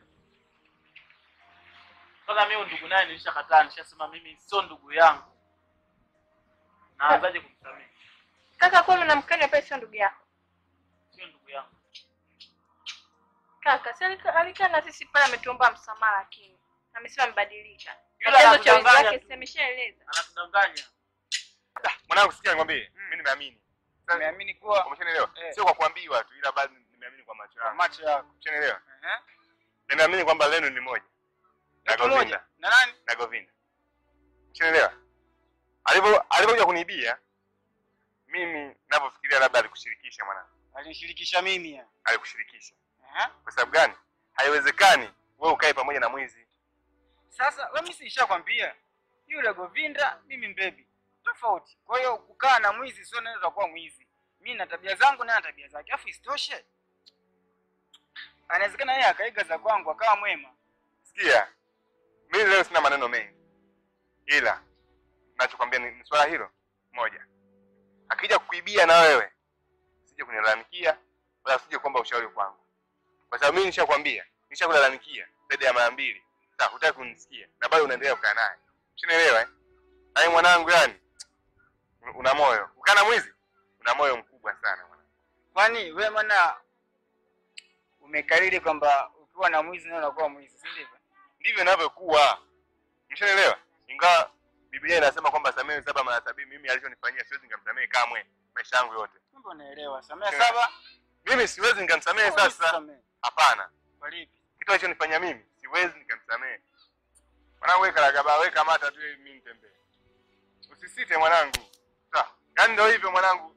Speaker 3: Sasa mimi ndugu naye nilishakataa, nishasema mimi sio ndugu yangu. Naanzaje kumsamehe?
Speaker 5: Kaka, kwani unamkanya pale sio ndugu yako?
Speaker 3: Sio ndugu yangu.
Speaker 5: Kaka, si alika- alikaa na sisi pale ametuomba msamaha lakini amesema amebadilika.
Speaker 3: Yule
Speaker 5: Chanzo cha wizi
Speaker 3: anakudanganya
Speaker 5: wake
Speaker 3: tu.
Speaker 5: si ameshaeleza.
Speaker 3: Anatudanganya.
Speaker 8: Mwanangu, sikia nikwambie, mimi nimeamini.
Speaker 7: Nimeamini kuwa
Speaker 8: Umeshanielewa?
Speaker 7: Eh.
Speaker 8: Sio kwa kuambiwa tu, ila bado nimeamini kwa macho
Speaker 7: kwa
Speaker 8: yangu.
Speaker 7: macho yako.
Speaker 8: Umeshanielewa?
Speaker 7: Ehe.
Speaker 8: Nimeamini kwamba lenu ni moja na
Speaker 7: Mtu mmoja.
Speaker 8: Govinda
Speaker 7: Na nani?
Speaker 8: na Govinda. Umeshanielewa? Alivyo alivyokuja kunibia mimi ninavyofikiria, labda alikushirikisha mwanangu,
Speaker 7: Alinishirikisha mimi ya.
Speaker 8: alikushirikisha.
Speaker 7: Ehe.
Speaker 8: Kwa sababu gani? Haiwezekani wewe ukae pamoja na mwizi.
Speaker 7: Sasa wewe mimi nishakwambia yule Govinda mimi mbebi. Tofauti. Kwa hiyo kukaa na mwizi sio neno utakuwa mwizi. Mimi na tabia zangu naye na tabia zake. Alafu isitoshe. Anawezekana yeye akaiga za kwangu akawa mwema.
Speaker 8: Sikia, mimi leo sina maneno mengi, ila nachokwambia ni, ni swala hilo moja. Akija kukuibia na wewe, sije kunilalamikia wala sije kuomba ushauri kwangu, kwa sababu mimi nishakwambia, nishakulalamikia zaidi ya mara mbili. Sasa hutaki kunisikia na bado unaendelea kukaa naye. Ushanielewa eh? Ai mwanangu yani una moyo. Ukana mwizi? Una moyo mkubwa sana mwanangu.
Speaker 7: Kwani we maana umekariri kwamba ukiwa na mwizi nawe unakuwa mwizi, si ndivyo?
Speaker 8: Ndivyo inavyokuwa. Mshanielewa? Ingawa Biblia inasema kwamba samehe saba mara sabini, mimi alichonifanyia siwezi nikamsamehe kamwe maisha yangu yote.
Speaker 7: Kumbe unaelewa. Samehe saba.
Speaker 8: Mimi siwezi nikamsamehe
Speaker 7: huwezi
Speaker 8: sasa.
Speaker 7: kusamehe.
Speaker 8: Hapana.
Speaker 7: Kwa lipi?
Speaker 8: Kitu alichonifanyia mimi siwezi nikamsamehe. Mwanangu weka ragaba, weka mata tu ili mimi nitembee. Usisite mwanangu. Sawa. Yaani ndio hivyo mwanangu.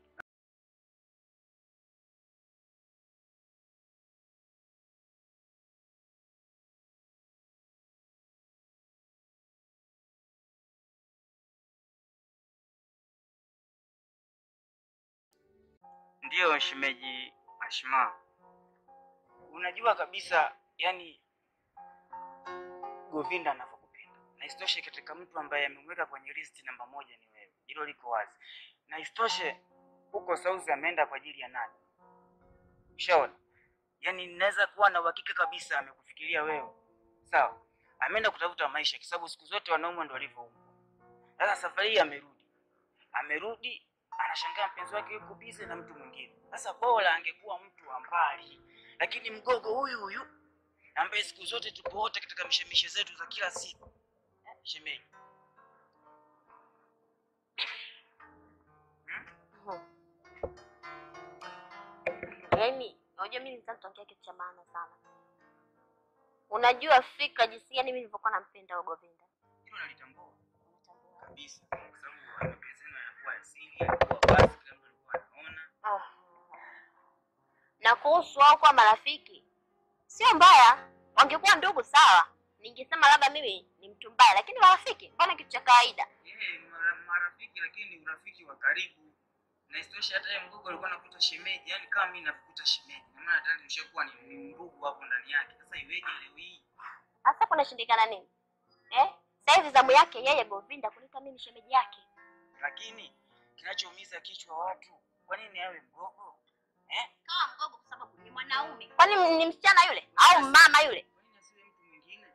Speaker 7: Ndiyo shemeji Ashma, unajua kabisa yani Govinda anavyokupenda, na isitoshe katika mtu ambaye amemweka kwenye listi namba moja ni wewe, hilo liko wazi. Na isitoshe huko Sauzi ameenda kwa ajili ya nani? Ushaona, yani ninaweza kuwa na uhakika kabisa amekufikiria wewe, sawa. Ameenda kutafuta maisha, kwa sababu siku zote wanaume ndio walivyoumbwa. Sasa safari hii amerudi, amerudi anashangaa mpenzi wake yuko busy na mtu mwingine. Sasa bora angekuwa mtu wa mbali, lakini mgogo huyu huyu ambaye siku zote tupo wote katika mishemishe zetu za kila siku eh, shemeji
Speaker 2: Yaani, unajua mimi nitaka tuongea kitu cha maana sana. Unajua fikra jinsi gani mimi nilivyokuwa nampenda huyo Govinda.
Speaker 7: hilo nalitambua kabisa, kwa sababu mapenzi yenu yanakuwa asili, yanakuwa wazi, kila mtu alikuwa anaona.
Speaker 2: Ah. Na kuhusu wao kuwa marafiki, sio mbaya. Wangekuwa ndugu sawa, ningesema labda mimi ni mtu mbaya, lakini marafiki, mbona kitu cha kawaida.
Speaker 7: Yeye mara- marafiki, lakini urafiki wa karibu. Na isitoshe hata yeye mgogo alikuwa anakuta shemeji, yani kama mimi nakuta shemeji, na maana tayari nimeshakuwa ni, ni ndugu hapo ndani yake. Sasa iweje leo hii?
Speaker 2: Sasa kunashindikana nini eh? Sasa hivi zamu yake yeye Govinda kulita mimi shemeji yake.
Speaker 7: Lakini kinachoumiza kichwa watu, kwa nini awe mgogo eh?
Speaker 2: Kama mgogo kwa sababu ni mwanaume. Kwani ni msichana yule au mama yule?
Speaker 7: Kwa nini asiwe mtu mwingine?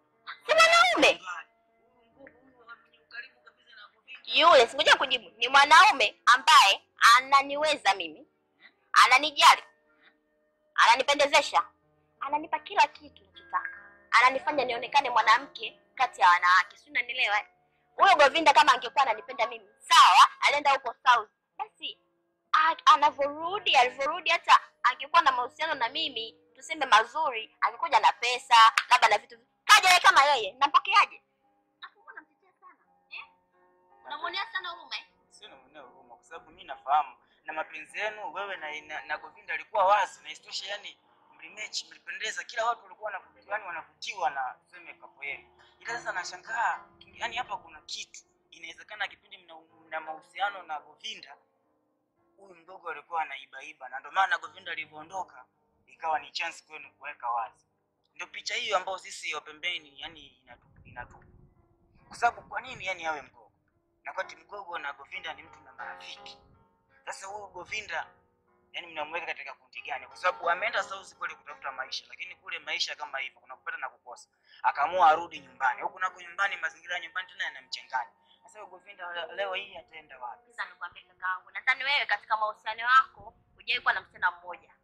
Speaker 2: Si mwanaume.
Speaker 7: Huyu mgogo huyu mwenye ukaribu kabisa na Govinda.
Speaker 2: Yule singoja kujibu, ni mwanaume ambaye ananiweza mimi, ananijali, ananipendezesha, ananipa kila kitu nachotaka, ananifanya nionekane mwanamke kati ya wanawake, si unanielewa? eh? Huyo Govinda kama angekuwa ananipenda mimi, sawa, alienda huko South, basi a- anavyorudi, alivyorudi, hata angekuwa na mahusiano na mimi, tuseme mazuri, angekuja na pesa, labda na vitu, kaja yeye kama yeye, nampokeaje? Afu mbona namtetea sana eh? Unamwonea sana huruma eh?
Speaker 7: Sio namuonea huruma kwa sababu mimi nafahamu na mapenzi yenu wewe na, na, na Govinda alikuwa wazi na isitoshe, yani mlimechi, mlipendeza, kila watu walikuwa wanavutiwa, yani wanavutiwa na tuseme kapo yenu. Ila sasa nashangaa, yani hapa kuna kitu inawezekana kipindi mna, mna mahusiano na Govinda huyu mdogo alikuwa anaibaiba, na ndio maana Govinda alivyoondoka ikawa ni chance kwenu kuweka wazi. Ndio picha hiyo ambayo sisi wa pembeni yani inatu, inatu. Kwa sababu kwa nini yani awe mgogo na kati mgogo na Govinda ni mtu na marafiki. Sasa huyu Govinda yani mnamweka katika kundi gani? Kwa sababu ameenda South kule kutafuta maisha, lakini kule maisha kama hivyo kuna kupata na kukosa. Akaamua arudi nyumbani. Huku nako nyumbani, mazingira ya nyumbani tena yanamchanganya. Sasa huyu Govinda leo hii ataenda wapi?
Speaker 2: Sasa nikwambie kakaangu, nadhani wewe katika mahusiano yako hujawahi kuwa na msichana mmoja,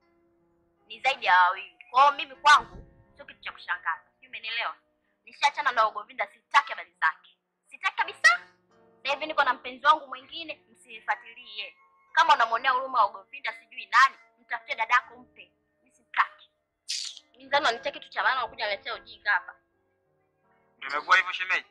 Speaker 2: ni zaidi ya wawili. Kwa hiyo mimi kwangu sio kitu cha kushangaza, sijui umenielewa. Nishaachana na Govinda, sitaki habari zake, sitaki kabisa. Sasa hivi niko na mpenzi wangu mwingine, msifuatilie. Kama unamwonea huruma wa Govinda, sijui nani, mtafute dadako mpe. Mimi sitaki. Mimi nadhani wanitia kitu cha maana, unakuja unaletea ujinga hapa.
Speaker 7: Ndio imekuwa hivyo shemeji.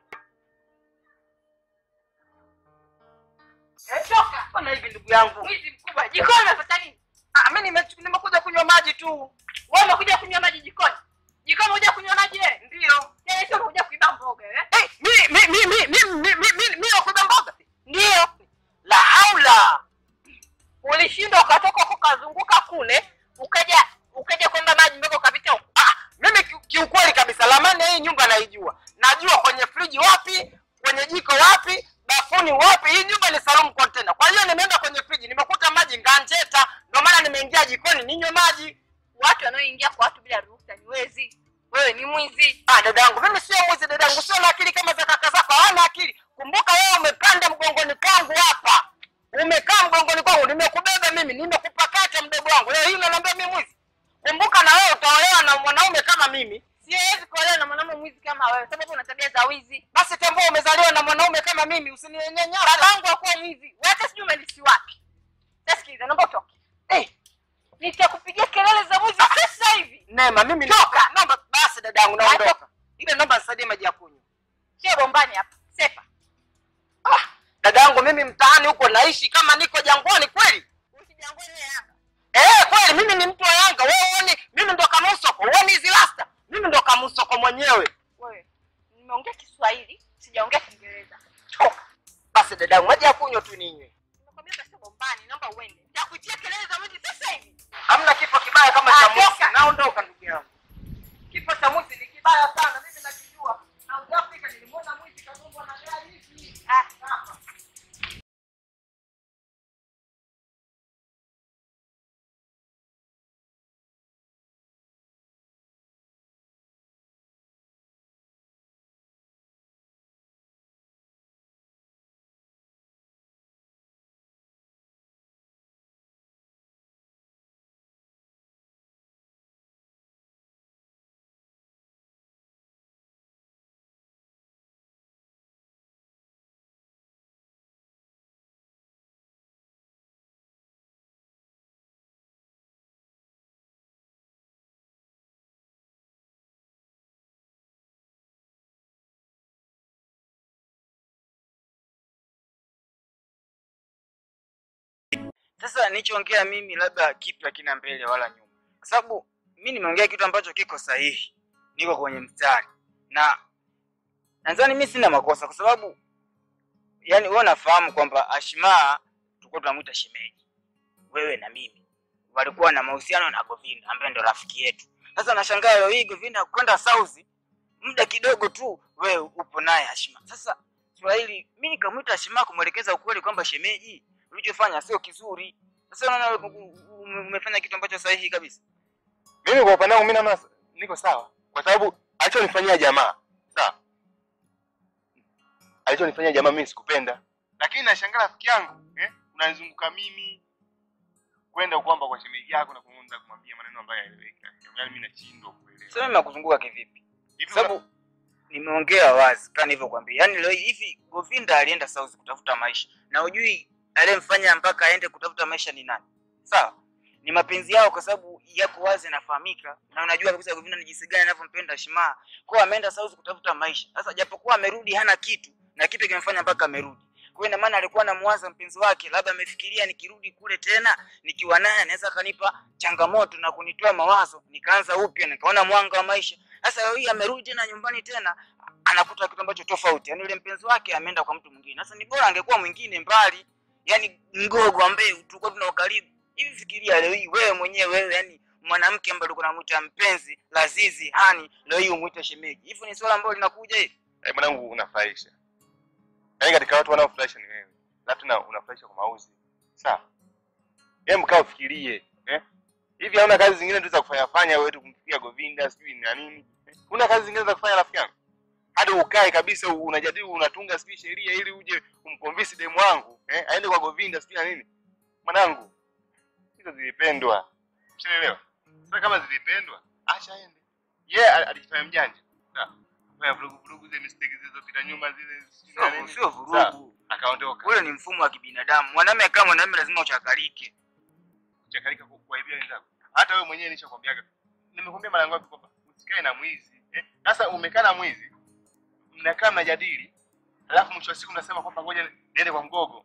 Speaker 1: Toka bwana hivi ndugu yangu.
Speaker 5: Mwizi mkubwa. Jikoni umefuata nini?
Speaker 1: Ah, mimi nime- nimekuja kunywa maji tu.
Speaker 5: Wewe umekuja kunywa maji jikoni? Jikoni umekuja kunywa maji wewe?
Speaker 1: Ndio.
Speaker 5: Tena sio umekuja kuiba mboga wewe.
Speaker 1: Eh, mimi mimi mimi mimi mimi mimi mimi nakuja mboga. Ndio. La haula.
Speaker 5: Ulishindwa ukatoka huko ukazunguka kule, ukaja ukaja kwamba maji mpaka ukapita huko.
Speaker 1: Ah, mimi ki- kiukweli kabisa lamani ya hii nyumba naijua. Najua kwenye friji wapi, kwenye jiko wapi, bafuni wapi. Hii nyumba ni Salum container. Kwa hiyo nimeenda kwenye friji, nimekuta maji nganjeta, ndio maana nimeingia jikoni ninywe maji.
Speaker 5: Watu wanaoingia kwa watu bila ruhusa ni wezi. wewe ni mwizi.
Speaker 1: Ah, dadangu, mimi sio mwizi dadangu, sio na akili kama za kaka zako, hawana akili. Kumbuka wewe umepanda mgongoni kwangu hapa, umekaa mgongoni kwangu, nimekubeba mimi, nimekupakata mdogo wangu. Leo hii unaniambia mimi mwizi? Kumbuka na wewe utaolewa na mwanaume kama mimi.
Speaker 5: Siwezi kuolewa na mwanamume mwizi kama wewe, sababu una tabia za wizi.
Speaker 1: Basi tambua umezaliwa na mwanaume kama mimi, usininyenyanya.
Speaker 5: Babangu hakuwa mwizi, hata sijui umelisi wapi. Sasa sikiliza, naomba utoke.
Speaker 1: Eh,
Speaker 5: Nitakupigia kelele za mwizi sasa hivi.
Speaker 1: Neema, mimi toka. Naomba basi dadangu, naondoka. Ile naomba nisaidie maji ya kunywa.
Speaker 5: Sio bombani hapa. Sepa.
Speaker 1: Ah, dadangu, mimi mtaani huko naishi kama niko jangwani kweli.
Speaker 5: Usijangwe Yanga.
Speaker 1: Eh, kweli mimi ni mtu wa Yanga. Wewe uone mimi ndo Kamusoko. Uone hizi rasta. Mimi ndo Kamusoko mwenyewe.
Speaker 5: Wewe, nimeongea Kiswahili, sijaongea Kiingereza.
Speaker 1: Toka. Basi dadangu, maji ya kunywa tu ninywe.
Speaker 5: Nimekwambia sasa bombani, naomba uende. Nitakuitia kelele za mwizi sasa hivi.
Speaker 1: Hamna kifo kibaya kama
Speaker 5: Ah,
Speaker 1: cha mwizi.
Speaker 5: toka.
Speaker 1: Naondoka ndugu yangu. Kifo cha mwizi ni kibaya sana, mimi nakijua. South Africa nilimwona mwizi kagongwa na gari hivi.
Speaker 5: Ah,
Speaker 1: Hapa.
Speaker 7: Sasa nilichoongea mimi labda kitu hakina mbele wala nyuma, kwa sababu mi nimeongea kitu ambacho kiko sahihi, niko kwenye mstari na nadhani mi sina makosa, kwa sababu yani wewe unafahamu kwamba Ashmaa tulikuwa tunamwita shemeji, wewe na mimi walikuwa na mahusiano na Govinda ambaye ndo rafiki yetu. Sasa nashangaa leo hii Govinda kwenda South muda kidogo tu, wewe upo naye Ashmaa. Sasa Swahili, mi nikamwita Ashmaa kumwelekeza ukweli kwamba shemeji, ulichofanya sio kizuri. Sasa unaona ume- umefanya kitu ambacho sahihi kabisa.
Speaker 8: Mimi kwa upande wangu mimi naona niko sawa, kwa sababu alichonifanyia jamaa sawa, alichonifanyia jamaa mimi sikupenda, lakini nashangaa rafiki yangu eh, unanizunguka mimi kwenda kwamba kwa shemeji yako na kuanza kumwambia maneno ambayo hayaeleweki. Yaani mimi nashindwa kuelewa.
Speaker 7: Sasa mimi nakuzunguka kivipi?
Speaker 8: Hivi
Speaker 7: Kwa sababu nimeongea wazi kama nilivyokuambia. Yaani leo hivi Govinda alienda South kutafuta maisha. Na ujui aliyemfanya mpaka aende kutafuta maisha ni nani? Sawa? Ni mapenzi yao kwa sababu yako wazi yanafahamika. Na unajua kabisa Govinda ni jinsi gani anavyompenda Shima. Kwa hiyo ameenda South kutafuta maisha. Sasa japokuwa amerudi hana kitu na kipi kimemfanya mpaka amerudi. Kwa hiyo ina maana alikuwa anamwaza mpenzi wake, labda amefikiria nikirudi kule tena nikiwa naye anaweza akanipa changamoto na kunitoa mawazo, nikaanza upya, nikaona mwanga wa maisha. Sasa leo hii amerudi tena nyumbani tena anakuta kitu ambacho tofauti, yaani yule mpenzi wake ameenda kwa mtu mwingine. Sasa ni bora angekuwa mwingine mbali, yaani mgogo ambaye tulikuwa tuna ukaribu hivi. Fikiria leo hii wewe mwenyewe wewe, yani mwanamke ambaye ulikuwa unamuita mpenzi Lazizi hani, leo hii umuite shemeji. Hivyo ni swala ambalo linakuja hivi.
Speaker 8: Eh, mwanangu unafurahisha. Yaani katika watu wanaofurahisha ni wewe. Alafu tena unafurahisha kwa mauzi. Sawa. Hebu kaa ufikirie, eh? Hivi hauna kazi zingine tu za kufanya fanya wewe tu kumfikia Govinda sijui na nini? Eh? Una kazi zingine za kufanya rafiki yangu? Hadi ukae kabisa unajadili unatunga sijui sheria ili uje umconvince demu wangu, eh? Aende kwa Govinda sijui na nini? Mwanangu, hizo zilipendwa. Ushaelewa? Sasa kama zilipendwa, acha aende. Yeye yeah, alijifanya mjanja. Sawa. Fanya vurugu vurugu zile mistake zilizopita nyuma zile sijui na
Speaker 7: Sio
Speaker 8: nini.
Speaker 7: sio
Speaker 8: Sawa.
Speaker 7: vurugu.
Speaker 8: Akaondoka.
Speaker 7: Ule ni mfumo wa kibinadamu. Mwanamume kama mwanamume lazima uchakalike.
Speaker 8: kuchakalika ku- kuwaibia wenzako. Hata wewe mwenyewe nishakwambiaga, nimekwambia mara ngapi kwamba usikae na mwizi eh? Sasa umekaa na mwizi, mnakaa mnajadili, alafu mwisho wa siku unasema kwamba ngoja niende kwa mgogo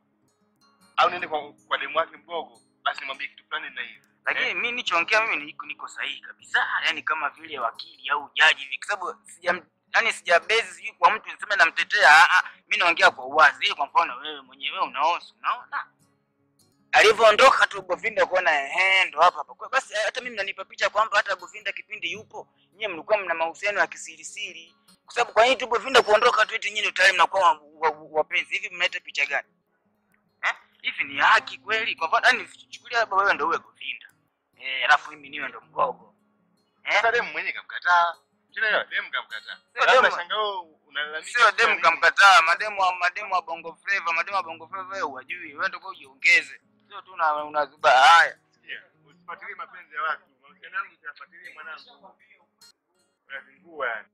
Speaker 8: au niende kwa, kwa demu wake mgogo, basi nimwambie kitu fulani na hivi
Speaker 7: lakini mi nichoongea mimi niko, niko sahihi kabisa yani kama vile wakili au jaji hivi kwa sababu sija yani sijabezi sijui kwa mtu niseme namtetea ah, ah, mi naongea kwa uwazi ili kwa mfano wewe mwenyewe unaosi unaona alivyoondoka tu Govinda kuona ehe ndo hapa hapa kwa basi hata mimi nanipa picha kwamba hata Govinda kipindi yupo nyie mlikuwa mna mahusiano ya kisirisiri kwa sababu kwa nini tu Govinda kuondoka tu eti nyinyi tayari mnakuwa wa- wa- wapenzi hivi mnaleta picha gani eh hivi ni haki kweli kwa mfano yani chukulia labda wewe ndo uwe Govinda eh alafu mimi niwe ndo mgogo eh
Speaker 8: Sasa demu mwenyewe kamkataa, Tena dem kamkataa.
Speaker 7: Sio
Speaker 8: Labda
Speaker 7: demu.
Speaker 8: shanga wewe unalalamika.
Speaker 7: Sio demu kamkataa, mademu wa mademu wa bongo flava, mademu wa bongo flava wewe hujui, wewe ndio ujiongeze. Sio tu una unazuba haya.
Speaker 8: Sikia, Usifuatilie mapenzi ya watu. Mahusiano yangu usiyafuatilie mwanangu. Unazingua yani.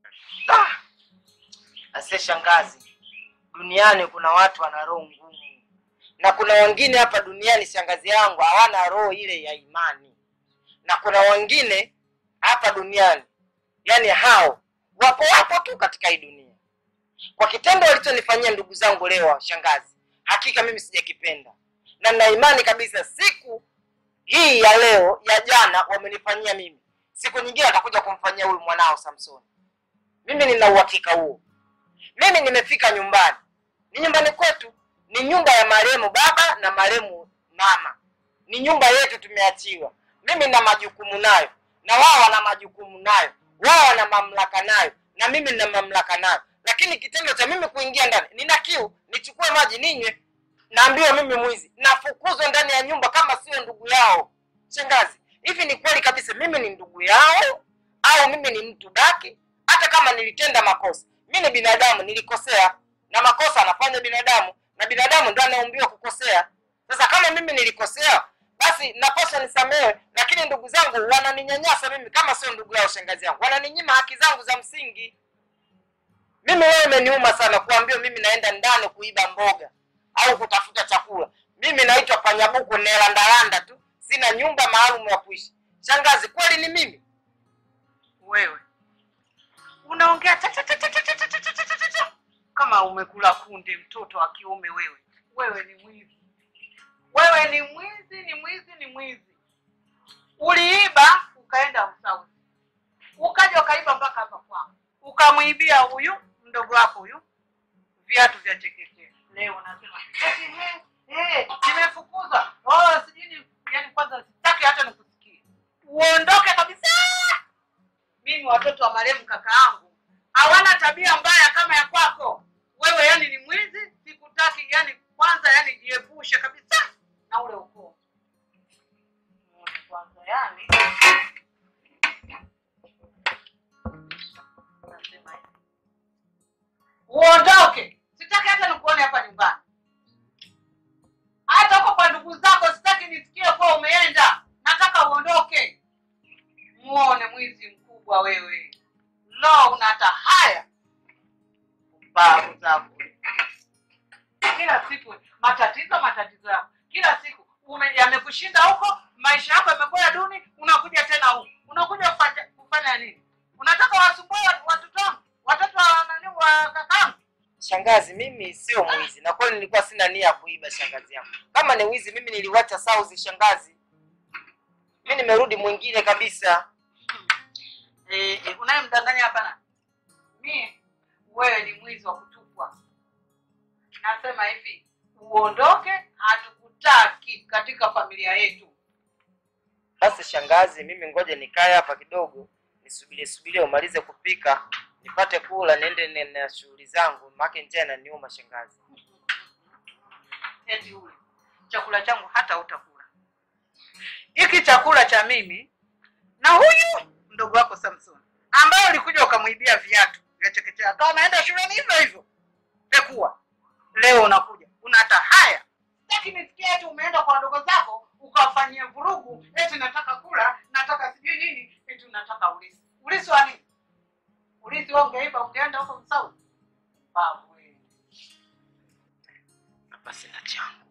Speaker 1: Asiye shangazi, duniani kuna watu wana roho ngumu, na kuna wengine hapa duniani, shangazi yangu, hawana roho ile ya imani, na kuna wengine hapa duniani, yani hao wapo wapo tu katika hii dunia. Kwa kitendo walichonifanyia ndugu zangu leo, shangazi, hakika mimi sijakipenda, na nina imani kabisa siku hii ya leo ya jana wamenifanyia mimi, siku nyingine atakuja kumfanyia huyu mwanao Samsoni. Mimi nina uhakika huo. Mimi nimefika nyumbani, ni nyumbani kwetu, ni nyumba ya marehemu baba na marehemu mama, ni nyumba yetu tumeachiwa. Mimi na majukumu nayo, na wao wana majukumu nayo, wao wana mamlaka nayo, na mimi nina mamlaka nayo. Lakini kitendo cha mimi kuingia ndani, nina kiu, nichukue maji ninywe, naambiwa mimi mwizi, nafukuzwa ndani ya nyumba kama sio ndugu yao. Shangazi, hivi ni kweli kabisa mimi ni ndugu yao au mimi ni mtu baki? Hata kama nilitenda makosa, mi ni binadamu, nilikosea, na makosa anafanya binadamu, na binadamu ndo anaumbiwa kukosea. Sasa kama mimi nilikosea, basi napaswa nisamehe, lakini ndugu zangu wananinyanyasa mimi kama sio ndugu yao. Shangazi yangu wananinyima haki zangu za msingi. Mimi wewe imeniuma sana kuambiwa mimi naenda ndani kuiba mboga au kutafuta chakula. Mimi naitwa panyabuku nelandalanda tu, sina nyumba maalum ya kuishi. Shangazi, kweli ni mimi?
Speaker 6: Wewe unaongea cha cha cha cha cha cha cha cha cha cha cha. kama umekula kunde, mtoto wa kiume wewe. Wewe ni mwizi, wewe ni mwizi, ni mwizi, ni mwizi. Uliiba ukaenda Msauzi, ukaja ukaiba mpaka hapa kwangu, ukamwibia huyu mdogo wako huyu viatu vya chekechea. Leo unasema eti he, he, nimefukuzwa. Oh, sijui ni yani, kwanza sitaki hata nikusikie, uondoke kabisa. Mimi watoto wa marehemu kaka yangu hawana tabia mbaya kama ya kwako wewe. Yani ni mwizi, sikutaki. Yani kwanza, yani jiepushe kabisa na ule ukoo Muone kwanza, yani nasema hivi. uondoke, sitaki hata nikuone hapa nyumbani, hata huko kwa ndugu zako sitaki nisikie kuwa umeenda. Nataka uondoke. Muone mwizi mkubwa wewe. Lo, unata haya babu zako kila siku matatizo matatizo yako kila siku ume- yamekushinda huko, maisha yako yamekuwa duni, unakuja tena huko, unakuja kufanya, kufanya nini? Unataka wasumbue watu- watoto wangu, watoto wa nani wa kakangu?
Speaker 1: Shangazi, mimi sio mwizi na kweli nilikuwa sina nia ya kuiba. Shangazi yangu, kama ni wizi mimi niliwacha sauzi. Shangazi, mi nimerudi mwingine kabisa.
Speaker 6: Eh, eh, unayemdanganya hapana. Mie wewe ni mwizi wa kutupwa. Nasema hivi, uondoke, hatukutaki katika familia yetu.
Speaker 1: Basi shangazi, mimi ngoja nikae hapa kidogo, nisubirie subirie umalize kupika nipate kula, niende ne- na shughuli zangu, maana njaa inaniuma shangazi.
Speaker 6: Eti ule chakula changu hata utakula hiki chakula cha mimi na huyu mdogo wako Samson ambaye ulikuja ukamwibia viatu vya chekechea, akawa anaenda shuleni hivyo hivyo pekua. Leo unakuja unata haya, sitaki nisikie eti umeenda kwa wadogo zako ukawafanyia vurugu, eti nataka kula, nataka sijui nini, eti unataka ulisi. Ulisi wa nini? Ulisi wewe ungeiba ungeenda huko Msaudi? Babu wewe.
Speaker 1: Basi na changu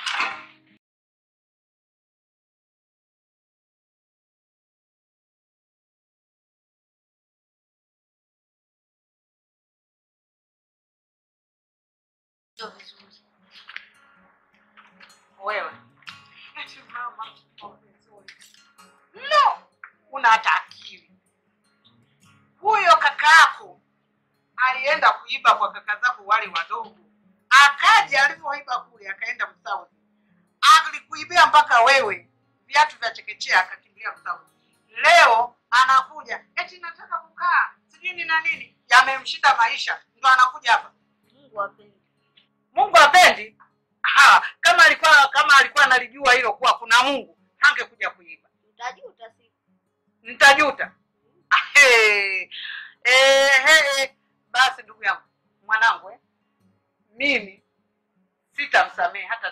Speaker 2: Sio vizuri.
Speaker 6: wewe eti mama no una hata akili huyo kaka yako alienda kuiba kwa kaka zako wale wadogo akaja alivyoiba kule akaenda msaudi alikuibia mpaka wewe viatu vya chekechea akakimbia msaudi leo anakuja eti nataka kukaa sijui ni na nini yamemshinda maisha ndo anakuja hapa
Speaker 2: Mungu apendi.
Speaker 6: Mungu apendi? Ha, kama alikuwa kama alikuwa analijua hilo kuwa kuna Mungu, hangekuja kuiba.
Speaker 2: Utajuta siku.
Speaker 6: Nitajuta. Ahe. Ehe, basi ndugu yangu mwanangu eh, mimi sitamsamehe hata